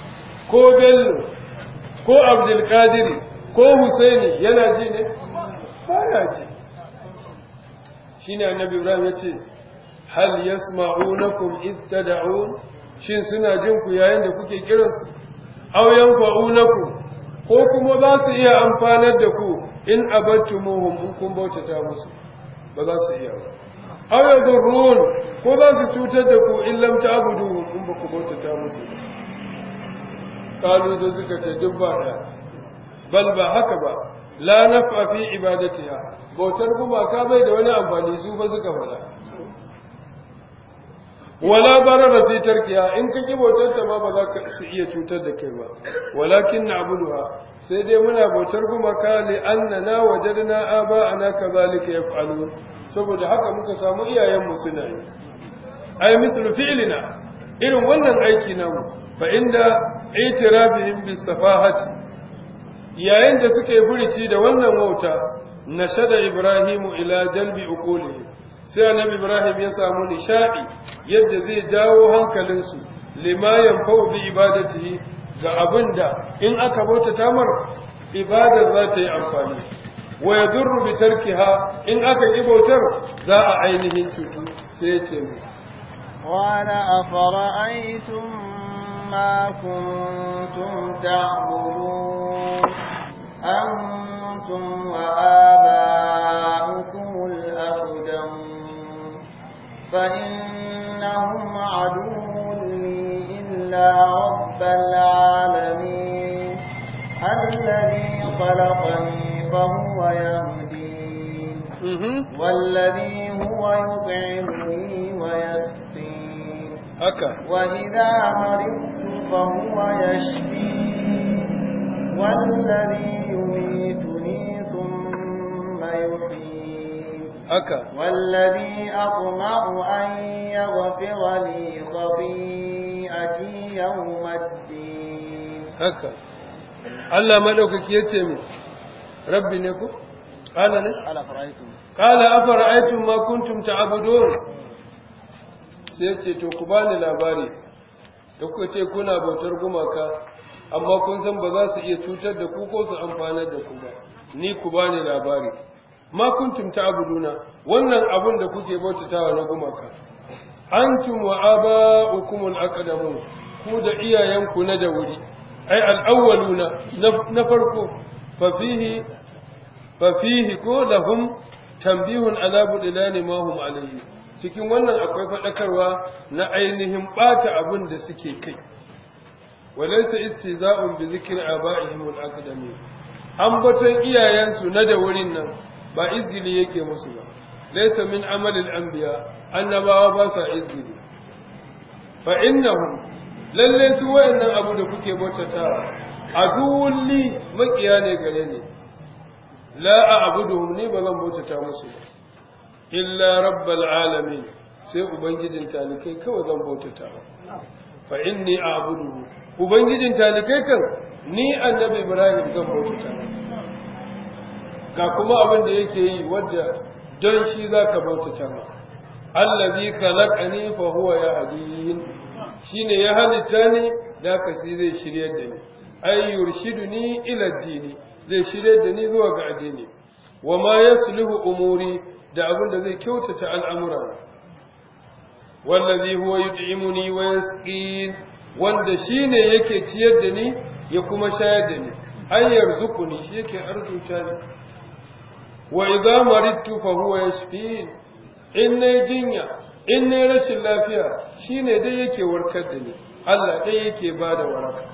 ko bello ko abdulkadiri ko husaini yana ji ne baya ji shine annabi ibrahim yace hal yasma'unakum id tad'un shin suna jin ku yayin da kuke kiransu aw yanfa'unakum ko kuma za su iya amfanar da ku in abattumuhum in kun bautata musu ba za su iya ba aw yadurrun ko za su cutar da ku in lam ta'buduhum in ba ku bautata musu ba kalu da suka ce duk ba da bal ba haka ba la naf'a fi ibadatiha bautar gumaka bai da wani amfani su fa suka fada wala barara fi tarkiya in ka ki bautar ta ma ba za ka su iya cutar da kai ba walakin na'buduha sai dai muna bautar gumaka li annana wajadna aba'ana kadhalika yaf'alun saboda haka muka samu iyayen mu suna yi ay mithlu fi'lina irin wannan aiki namu fa inda itirafihim bis safahati yayin da suka yi furici da wannan wauta nashada ibrahimu ila jalbi uqulihi sai annabi ibrahim ya samu nishadi yadda zai jawo hankalinsu lima yanfa'u bi ibadatihi ga abinda in aka bauta tamar ibadar za ta yi amfani wa yadurru bi tarkiha in aka ki bautar za a ainihin cutu sai ya ce mu قال أفرأيتم ما كنتم تعبدون أنتم وآباؤكم الأقدمون فإنهم عدو لي إلا رب العالمين الذي خلقني فهو يهدين والذي هو يطعمني ويسقين haka وإذا مرضت فهو يشفين والذي يميتني ثم يحيين haka والذي أطمع أن يغفر لي خطيئتي يوم الدين haka Allah madaukaki yace mu rabbi ne ku qala ne ألا فرأيتم qala afara'aytum ma kuntum ta'budun sai yace to ku bani labari da kuka ce kuna bautar gumaka amma kun san ba za su iya cutar da ku ko su amfanar da ku ba ni ku bani labari ma kuntum ta'buduna wannan abun da kuke bautatawa na gumaka antum wa aba'ukum al-aqdamun ku da iyayenku na da wuri ai al-awwaluna na farko fa fihi fa fihi ko lahum tanbihun ala budilani ma hum alayhi cikin wannan akwai fadakarwa na ainihin bata abin da suke kai walaysa istiza'un bi zikri aba'ihim al-aqdamin ambaton iyayensu na da wurin nan ba izgili yake musu ba laysa min amalil anbiya annabawa ba sa izgili fa innahum lalle su wayannan abu da kuke bautatawa aduwulli makiya ne gare ni la a'buduhum ni ba zan bautata musu ba illa rabbal alamin sai ubangijin talikai kawai zan bautata fa inni a'buduhu ubangijin talikai kan ni annabi ibrahim zan bautata masa ga kuma abin da yake yi wadda don shi zaka bautata ma allazi khalaqani fa huwa yahdin shine ya halitta ni da ka shi zai shiryar da ni ay yurshiduni ila dini zai shiryar da ni zuwa ga addini wa ma yasluhu umuri da abin da zai kyautata al'amura wallazi huwa yud'imuni wa yasqin wanda shine yake ciyar da ni ya kuma shayar da ni ay yarzuquni shi yake arzuta ni wa idza maridtu fa huwa yashfin in nayi jinya in nayi rashin lafiya shine dai yake warkar da ni Allah dai yake bada waraka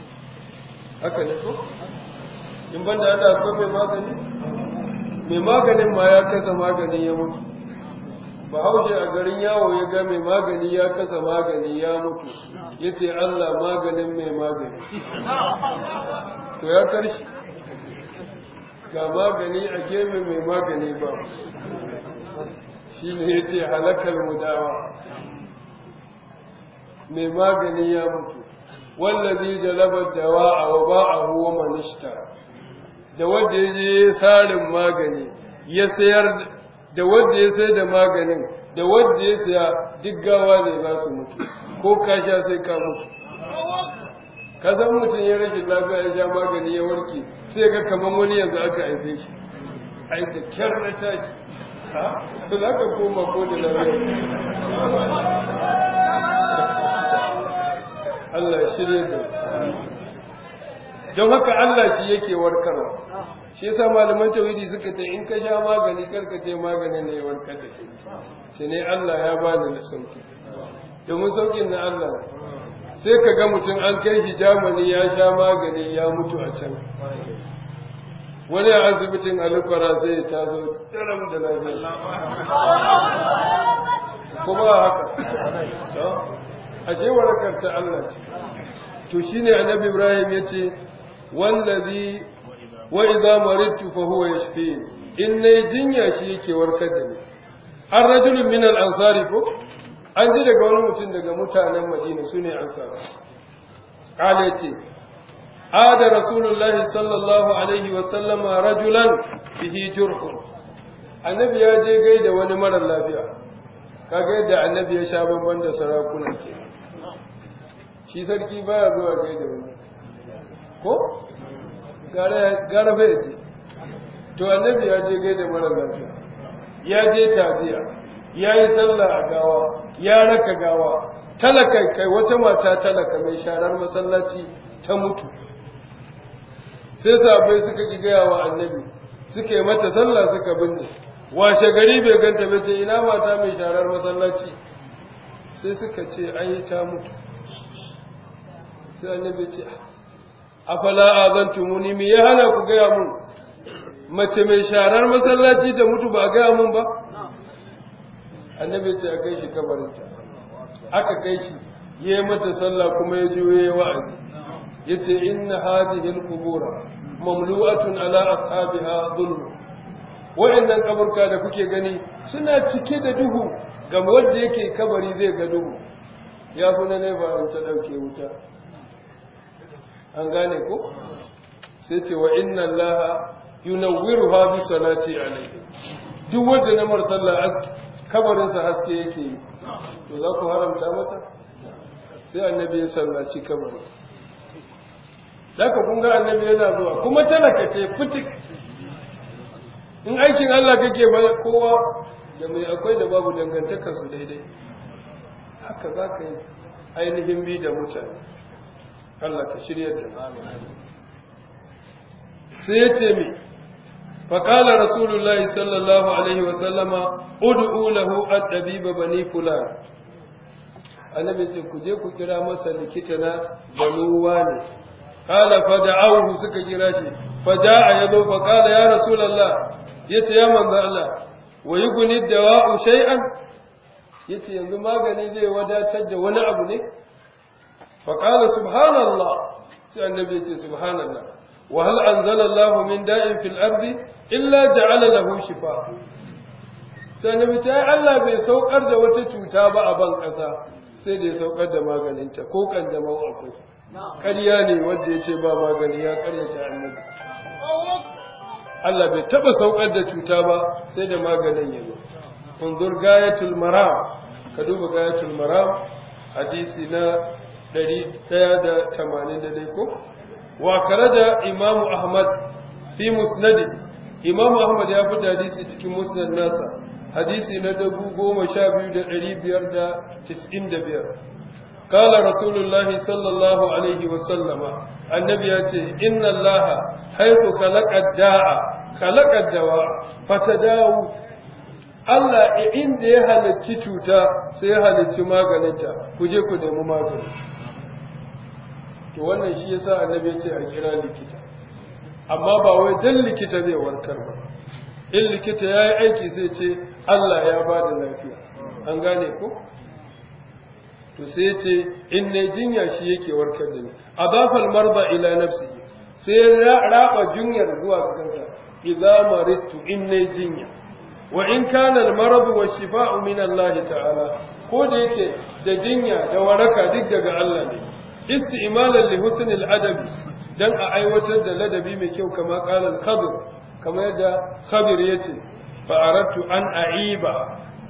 haka ne ko in banda Allah akwai mai magani mai maganin ma ya kasa magani ya mutu bahaushe a garin yawo ya ga mai magani ya kasa magani ya mutu ya ce Allah maganin mai magani to ya karshe ga magani a gefe mai magani ba shi ne ya ce halakar mudawa mai magani ya mutu wallazi jalabar dawa a wa ba'ahu wa manishta da wanda ya je sarin magani ya sayar da wanda ya sayar da maganin da wanda ya saya duk gawa ne za su mutu ko ka sha sai ka mutu ka san mutum ya rashin lafiya ya sha magani ya warke sai ga kamar wani yanzu aka haife shi ai da kyar na tashi ha ba za ka koma ko da lafiya Allah ya shirye da don haka Allah shi yake warkarwa shi yasa malaman tauhidi suka ce in ka sha magani karka ce maganin ne ya warkar da shi shi ne Allah ya bani na sauki domin saukin na Allah sai ka ga mutum an kai shi Germany ya sha magani ya mutu a can wani a asibitin alukwara sai ya tazo daram da lafiya kuma haka ashe warakar ta Allah ce to shine annabi Ibrahim yace wallazi wa idza maridtu fa huwa yashfi in nayi jinya shi yake warkar da ni an rajulun min al-ansari ko an ji daga wani mutum daga mutanen Madina sune ansar qala yace ada rasulullahi sallallahu alaihi wa sallama rajulan bihi jurhun annabi ya je gaida wani mara lafiya kaga yadda annabi ya sha bamban da sarakuna ke shi sarki baya zuwa gaida wani ko gara bai ce to annabi ya je gaida mara lafiya ya je taziya ya yi sallah a gawa ya raka gawa talaka kai wata mata talaka mai sharar masallaci ta mutu sai sabai suka ki gaya wa annabi suka yi mata sallah suka binne washe gari bai ganta ba ce ina mata mai sharar masallaci sai suka ce an yi ta mutu sai annabi ce afala azantumuni me ya hana ku gaya mun mace mai sharar masallaci ta mutu ba a gaya mun ba annabi ce a kai shi kabarinta aka kai shi ya yi mata sallah kuma ya je ya yi wa'azi ya ce inna hadhihi al-qubura mamlu'atun ala ashabiha dhulm wa'annan kaburka da kuke gani suna cike da duhu ga wanda yake kabari zai ga duhu ya fi na nefa an ta dauke wuta an gane ko sai ce wa inna allaha yunawwiruha bi salati alayhi duk wanda na mar sallah aski kabarin sa haske yake yi to za ku haramta mata sai annabi ya sallaci kabarin Daka kun ga annabi yana zuwa kuma talaka ce fitik in aikin Allah kake ba kowa da mai akwai da babu dangantakar su daidai haka za ka yi ainihin bi da mutane Allah ka shirya da sai ya ce mi faƙala rasulullahi sallallahu alaihi wasallama ud'u lahu ad-dabiba bani fulan annabi ce ku je ku kira masa likita na zanuwa ne qala fada'awhu suka kira shi fada'a yazo fa qala ya rasulullah yace ya manzo Allah wa yughni dawa'u shay'an yace yanzu magani zai wadatar da wani abu ne fa qala subhanallah sai annabi yace subhanallah wa hal anzala Allah min da'in fil ardi illa ja'ala lahu shifa sai annabi ce Allah bai saukar da wata cuta ba a ban kasa sai da ya saukar da maganinta ko kan jama'u akwai ƙarya ne wanda ya ce ba magani ya ƙaryata annabi Allah bai taɓa saukar da cuta ba sai da maganin ya zo unzur gayatul maram ka duba gayatul maram hadisi na 180 da ko wa karaja imamu ahmad fi musnadi imamu ahmad ya fi hadisi cikin musnad nasa hadisi na dubu goma sha biyu da ɗari biyar da tis'in da biyar kala rasulullahi sallallahu alaihi wasallama annabi ya ce inna allaha haiku kalakar da'a kalakar dawa fata dawo Allah inda ya halarci cuta sai ya halarci maganinta ku je ku nemi magani to wannan shi yasa annabi ya ce a kira likita amma ba wai dan likita zai warkar ba in likita ya yi aiki sai ce Allah ya ba da lafiya an gane ko to sai ya ce in ne jinya shi yake warkar da ni adafal marba ila nafsi sai ya raba jinyar zuwa ga kansa idza maridtu in ne jinya wa in kana al marad wa shifa'u min Allah ta'ala ko da yake da jinya da waraka duk daga Allah ne isti'malan li husn al adabi dan a aiwatar da ladabi mai kyau kama qala al khadir kamar yadda khabir yace fa aradtu an aiba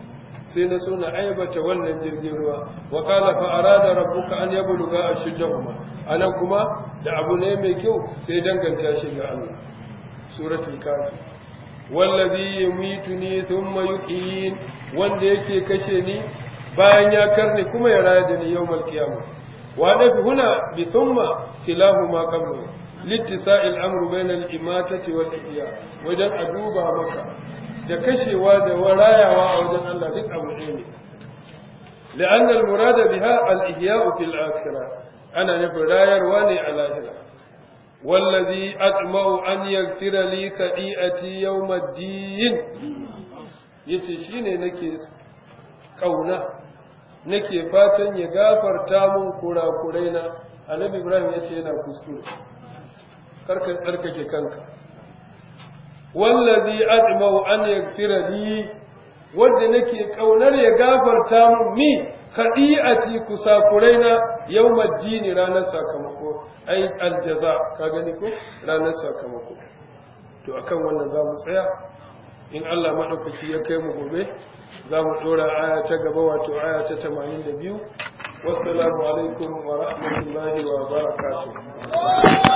sai na so na aibata wannan jirgin ruwa wa qala fa arada rabbuka an yabluga ashuddahuma anan kuma da abu ne mai kyau sai danganta shi ga Allah suratul kafi wallazi yumituni thumma yuhyin wanda yake kashe ni bayan ya karne kuma ya raya da ni yawmal qiyamah wa nafi huna bi thumma kilahuma qablu littisa'il amru bayna al-imatati wal ihya wajen a duba maka da kashewa da warayawa a wajen Allah duk abu ɗaya ne لأن المراد بها الإحياء في الآخرة أنا نفر راير واني على هنا والذي أطمع أن يغفر لي خطيئتي يوم الدين yace shine nake kauna nake fatan ya gafarta mun kurakurai na annabi ibrahim yace yana kuskure karka tsarkake kanka wallazi admau an yaghfira li wanda nake kaunar ya gafarta mun mi khadi'ati kusakurai na yawmad din ranar sakamako ai aljaza ka gani ko ranar sakamako to akan wannan zamu tsaya in Allah madaukaki ya kai mu gobe zamu dora aya ta gaba wato aya ta 82 wassalamu alaikum wa rahmatullahi wa barakatuh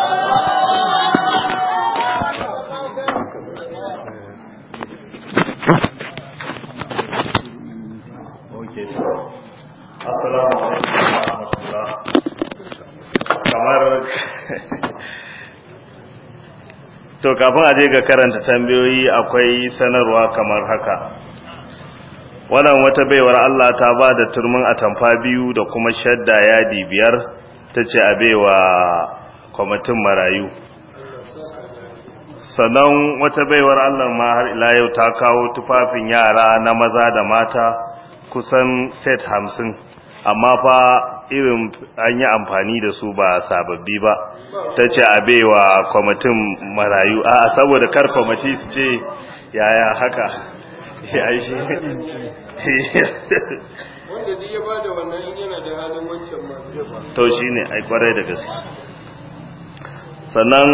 Assalamu alaikum wa rahmatullah. Kamar To kafin a je ga karanta tambayoyi akwai sanarwa kamar haka. Wannan wata baiwar Allah ta ba da turmin atamfa biyu da kuma shadda yadi biyar ta ce a baiwa kwamitin marayu. Sannan wata baiwar Allah ma har ila yau ta kawo tufafin yara na maza da mata kusan set hamsin amma fa irin an yi amfani da su ba sababbi ba ta ce a baiwa kwamitin marayu a saboda kar kwamiti su ce yaya haka ya shi wanda duk ya bada wannan in yana da halin wancan ma zai ba to shi ne ai kwarai da gaske sannan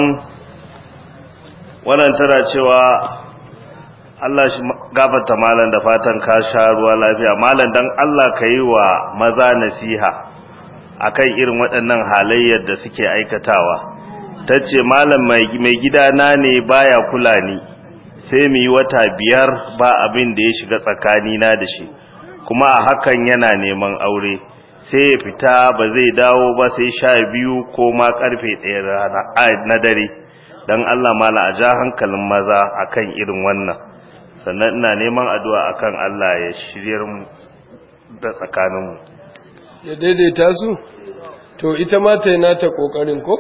wannan tana cewa Allah shi gafarta malam da fatan ka sha ruwa lafiya malam dan Allah ka yi wa maza nasiha akan irin waɗannan halayyar da suke aikatawa ta ce malam mai gidana ne baya kula ni sai mu yi wata biyar ba abin da ya shiga tsakanina da shi kuma a hakan yana neman aure sai ya fita ba zai dawo ba sai sha biyu ko ma karfe ɗaya na dare don Allah mala a ja hankalin maza akan irin wannan sannan ina neman addu'a akan Allah ya shiryar mu da tsakaninmu ya daidaita su to ita ma ta yi nata kokarin ko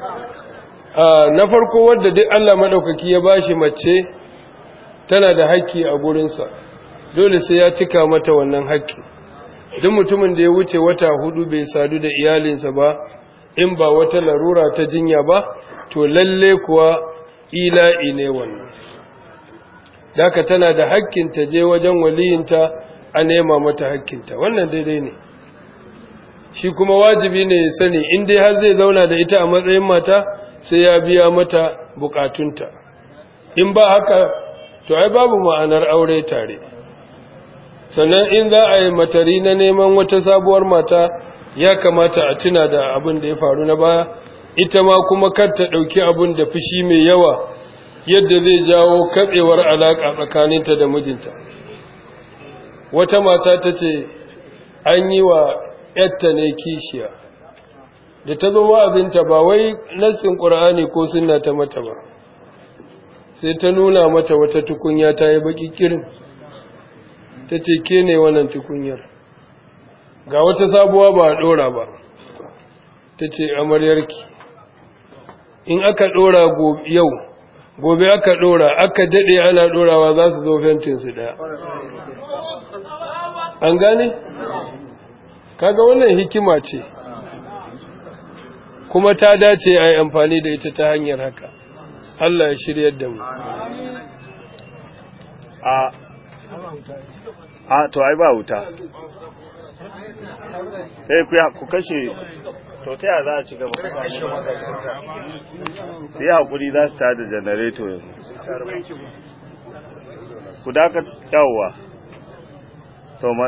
na farko wadda duk Allah madaukaki ya bashi mace tana da haƙƙi a gurinsa dole sai ya cika mata wannan haƙƙi duk mutumin da ya wuce wata hudu bai sadu da iyalinsa ba in ba wata larura ta jinya ba to lalle kuwa ila'i ne wannan daka tana da haƙƙin ta je wajen waliyinta a nema mata haƙƙinta wannan daidai ne shi kuma wajibi ne ya sani in dai har zai zauna da ita a matsayin mata sai ya biya mata bukatunta in ba haka to ai babu ma'anar aure tare sannan in za a yi matari na neman wata sabuwar mata ya kamata a tuna da abin da ya faru na baya ita ma kuma kar ta ɗauki abin da fushi mai yawa yadda zai jawo katsewar alaƙa tsakaninta da mijinta wata mata ta ce an yi wa ‘yatta ne kishiya da ta zo wa'azinta ba wai nassin ƙur'ani ko sunna ta mata ba sai ta nuna mata wata tukunya ta yi baƙi kirin ta ce ke ne wannan tukunyar ga wata sabuwa ba a ɗora ba ta ce amaryarki in aka ɗora yau gobe aka ɗora aka daɗe ana ɗorawa za su zo fentinsu ɗaya an gane? kaga wannan hikima ce kuma ta dace a yi amfani da ita ta hanyar haka Allah ya shiryar da mu a a to ai ba wuta sai ku ku kashe to ta yaya za a ci gaba sai hakuri za su tada janareto yanzu ku daka yawwa to ma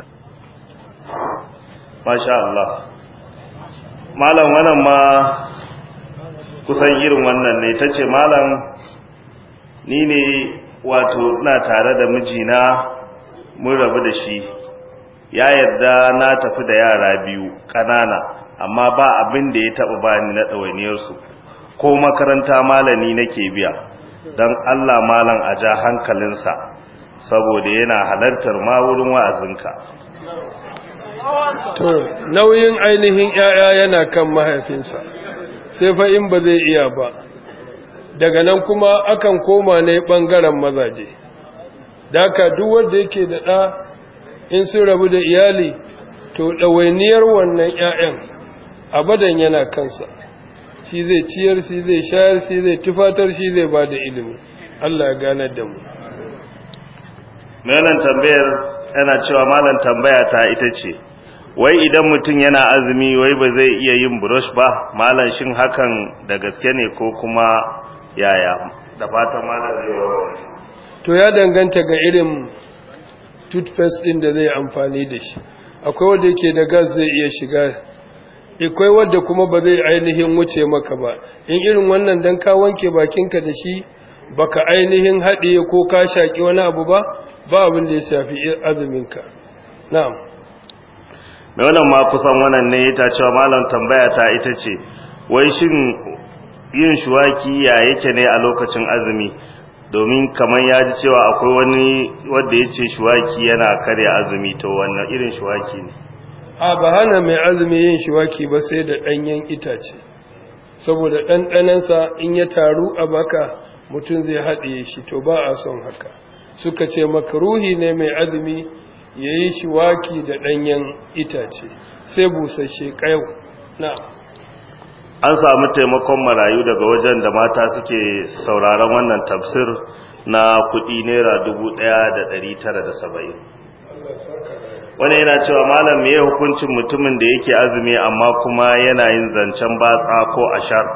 masha Allah malam wannan ma kusan irin wannan ne tace malam ni ne wato ina tare da mijina mun rabu da shi ya yarda na tafi da yara biyu ƙanana amma ba abin da ya taɓa bani na ɗawainiyarsu ko makaranta malami nake biya don Allah malam a ja hankalinsa saboda yana halartar ma wurin wa'azinka to nauyin ainihin ‘ya'ya yana kan mahaifinsa sai fa in ba zai iya ba daga nan kuma akan koma ne ɓangaren mazaje daka duk wanda yake da ɗa in sun rabu da iyali to ɗawainiyar wannan ‘ya'yan abadan yana kansa shi zai ciyar shi zai shayar shi zai tufatar shi zai ba da ilimi Allah ya ganar da mu malam tambayar yana cewa malam tambaya ta ita ce wai idan mutum yana azumi wai ba zai iya yin brush ba malam shin hakan da gaske ne ko kuma yaya da fatan malam zai warware to ya danganta ga irin toothpaste din da zai amfani da shi akwai wanda yake da gas zai iya shiga akwai wanda kuma ba zai ainihin wuce maka ba in irin wannan dan ka wanke bakinka da shi baka ainihin haɗiye ko ka shaki wani abu ba ba abin da ya shafi azuminka na'am mai wannan ma kusan wannan ne ta cewa malam tambaya ta ita ce wai shin yin shuwaki ya yake ne a lokacin azumi domin kamar ya ji cewa akwai wani wanda ya ce shuwaki yana karya azumi to wannan irin shuwaki ne a ba hana mai azumi yin shuwaki ba sai da ɗanyen itace saboda ɗanɗanansa in ya taru a baka mutum zai haɗiye shi to ba a son haka suka ce makaruhi ne mai azumi ya yi shuwaki da ɗanyen itace sai busasshe ƙayau na an samu taimakon marayu daga wajen da mata suke sauraron wannan tafsir na kuɗi naira dubu ɗaya da ɗari tara da saba'in wani yana cewa malam me hukuncin mutumin da yake azumi amma kuma yana yin zancen batsa ko ashar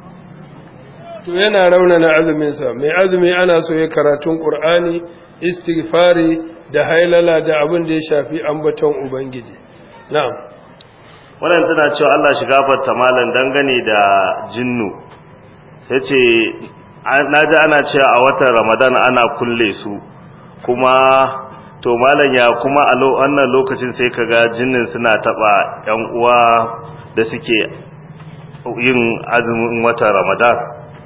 to yana raunana azuminsa mai azumi ana so ya karatun ƙur'ani istighfari da hailala da abin da ya shafi ambaton ubangiji na'am wannan tana cewa Allah shi gafarta malam dangane da jinnu sai ce naji ana cewa a watan Ramadan ana kulle su kuma to malam ya kuma a wannan lokacin sai kaga jinnin suna taba yan uwa da suke yin azumin watan Ramadan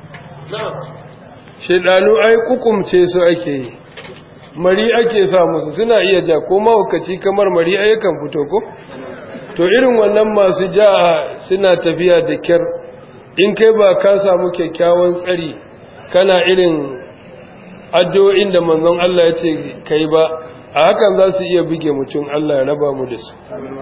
shedanu ai kukumce su ake yi mari ake sa musu suna iya ja ko mahaukaci kamar mari ai kan fito ko to irin wannan masu ja suna tafiya da kyar in kai ba ka samu kyakkyawan tsari kana irin addu'o'in da manzon Allah ya ce kai ba a hakan za su iya buge mutum Allah ya raba mu da su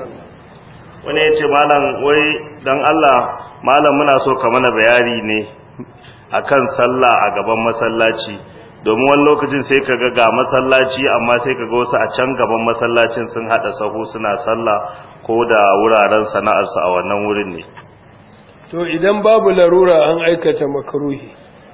wani ya ce malam wai don Allah malam muna so ka mana bayani ne akan sallah a gaban masallaci domin wani lokacin sai ka ga masallaci amma sai ka ga wasu a can gaban masallacin sun hada sahu suna sallah ko da wuraren sana'arsu a wannan wurin ne to idan babu larura an aikata makaruhi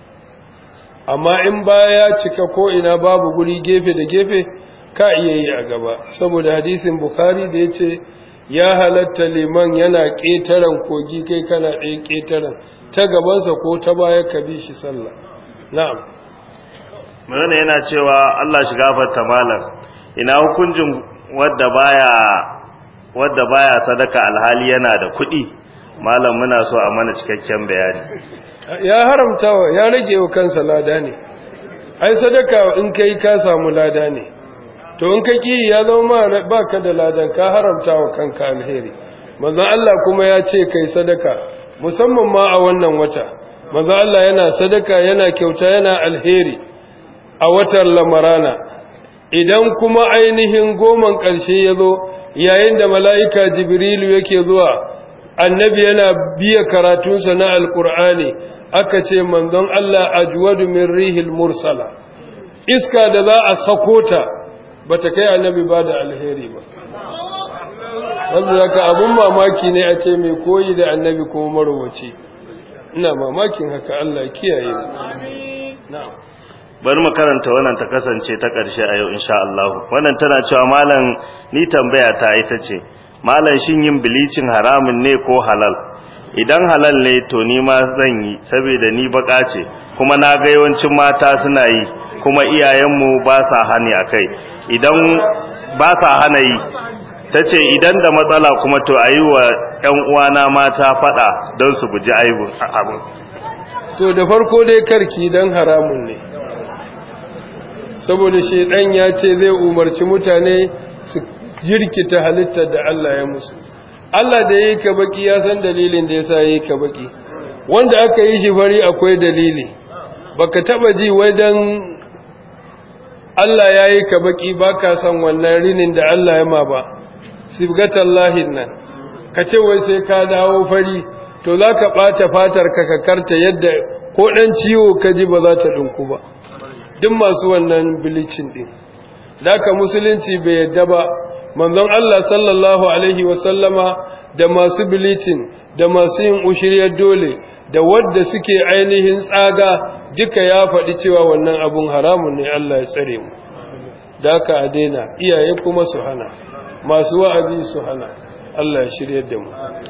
amma in baya ya cika ko ina babu guri gefe da gefe ka iya yi a gaba saboda hadisin bukhari da ya ce ya halatta liman yana ƙetaren kogi kai kana ɗaya ƙetaren ta gabansa ko ta baya ka bi shi sallah na'am Mene yana cewa Allah shi gafarta malam ina hukuncin wadda baya wadda baya sadaka alhali yana da kuɗi malam muna so a mana cikakken bayani ya haramta ya rage wa kansa lada ne ai sadaka in kai ka samu lada ne to in ka ki ya zama baka da ladan ka haramta wa kanka alheri manzon Allah kuma ya ce kai sadaka musamman ma a wannan wata manzon Allah yana sadaka yana kyauta yana alheri a watan lamarana idan kuma ainihin goman ƙarshe ya zo yayin da mala'ika jibrilu yake zuwa annabi yana biya karatunsa na alƙur'ani aka ce manzon Allah ajwadu min rihil mursala iska da za a sako ta ba ta kai annabi ba da alheri ba wanda zaka abun mamaki ne a ce mai koyi da annabi kuma marowaci ina mamakin haka Allah kiyaye na'am bari mu karanta wannan ta kasance ta ƙarshe a yau insha Allah wannan tana cewa malam ni tambaya ta ita ce malam shin yin bilicin haramun ne ko halal idan halal ne to ni ma zan yi saboda ni baka ce kuma na ga yawancin mata suna yi kuma iyayenmu ba sa hani akai idan ba sa hana yi ta ce idan da matsala kuma to a yi wa 'yan uwana mata faɗa don su guji aibun abin to da farko dai karki dan haramun ne saboda shaidan ya ce zai umarci mutane su jirkita halittar da Allah ya musu Allah da yi ka baki ya san dalilin da yasa yi ka baki wanda aka yi shi fari akwai dalili baka taba ji wai dan Allah ya yi ka baki baka san wannan rinin da Allah ya ma ba sibgatallahin nan ka ce wai sai ka dawo fari to za ka ɓata fatar ka ka karta yadda ko ɗan ciwo ka ji ba za ta ɗinku ba duk masu wannan bilicin ɗin ka musulunci bai yadda ba manzon Allah sallallahu alaihi wasallama da masu bilicin da masu yin ushiriyar dole da wadda suke ainihin tsaga duka ya faɗi cewa wannan abun haramun ne Allah ya tsare mu da ka a daina iyaye kuma su hana masu wa'azi su hana Allah ya shiryar da mu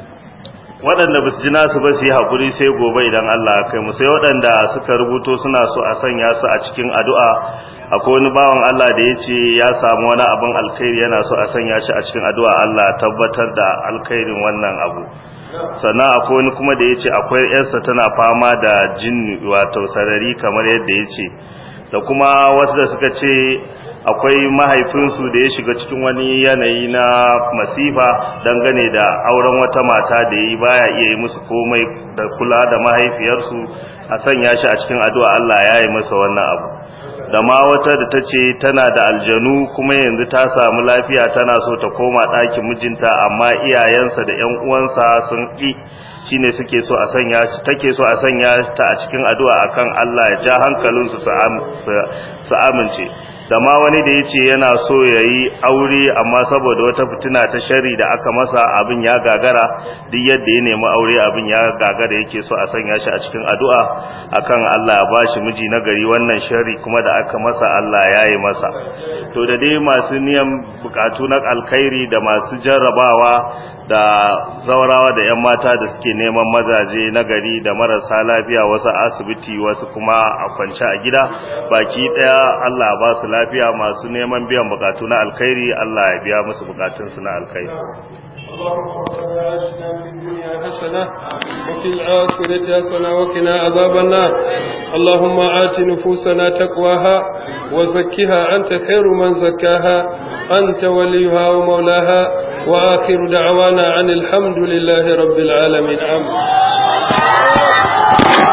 waɗanda ba su ji nasu ba su yi haƙuri sai gobe idan Allah kai mu sai waɗanda suka rubuto suna so a sanya su a cikin addu'a akwai wani bawan Allah da ya ce ya samu wani abin alkhairi yana so a sanya shi a cikin addu'a Allah tabbatar da alkhairin wannan abu sannan akwai wani kuma da ya ce akwai yarsa tana fama da jin wato sarari kamar yadda ya ce da kuma wasu da suka ce akwai mahaifinsu da ya shiga cikin wani yanayi na masifa dangane da auren wata mata da ya yi baya iya yi musu komai da kula da mahaifiyarsu a sanya shi a cikin addu'a Allah ya yi masa wannan abu da ma wata da ta ce tana da aljanu kuma yanzu ta samu lafiya tana so ta koma ɗakin mijinta amma iyayensa da ‘yan uwansa sun ƙi shine suke so a sanya take so a sanya ta a cikin addu'a akan Allah ya ja hankalinsu su amince da ma wani da ya ce yana so ya yi aure amma saboda wata fitina ta shari da aka masa abin ya gagara duk yadda ya nemi aure abin ya gagara yake so a sanya shi a cikin addu'a akan Allah ya bashi miji na gari wannan shari kuma da aka masa Allah ya yi masa to da dai masu niyan bukatu na alkhairi da masu jarrabawa da zaurawa da 'yan mata da suke neman mazaje na gari da marasa lafiya wasu asibiti wasu kuma a kwance a gida baki daya Allah ba su lafiya masu neman biyan bukatu na alkhairi Allah ya biya musu bukatunsu na alkhairi حسنة وفي الآخرة حسنة وقنا عذاب النار اللهم آت نفوسنا تقواها وزكها أنت خير من زكاها أنت وليها ومولاها وآخر دعوانا عن الحمد لله رب العالمين آمين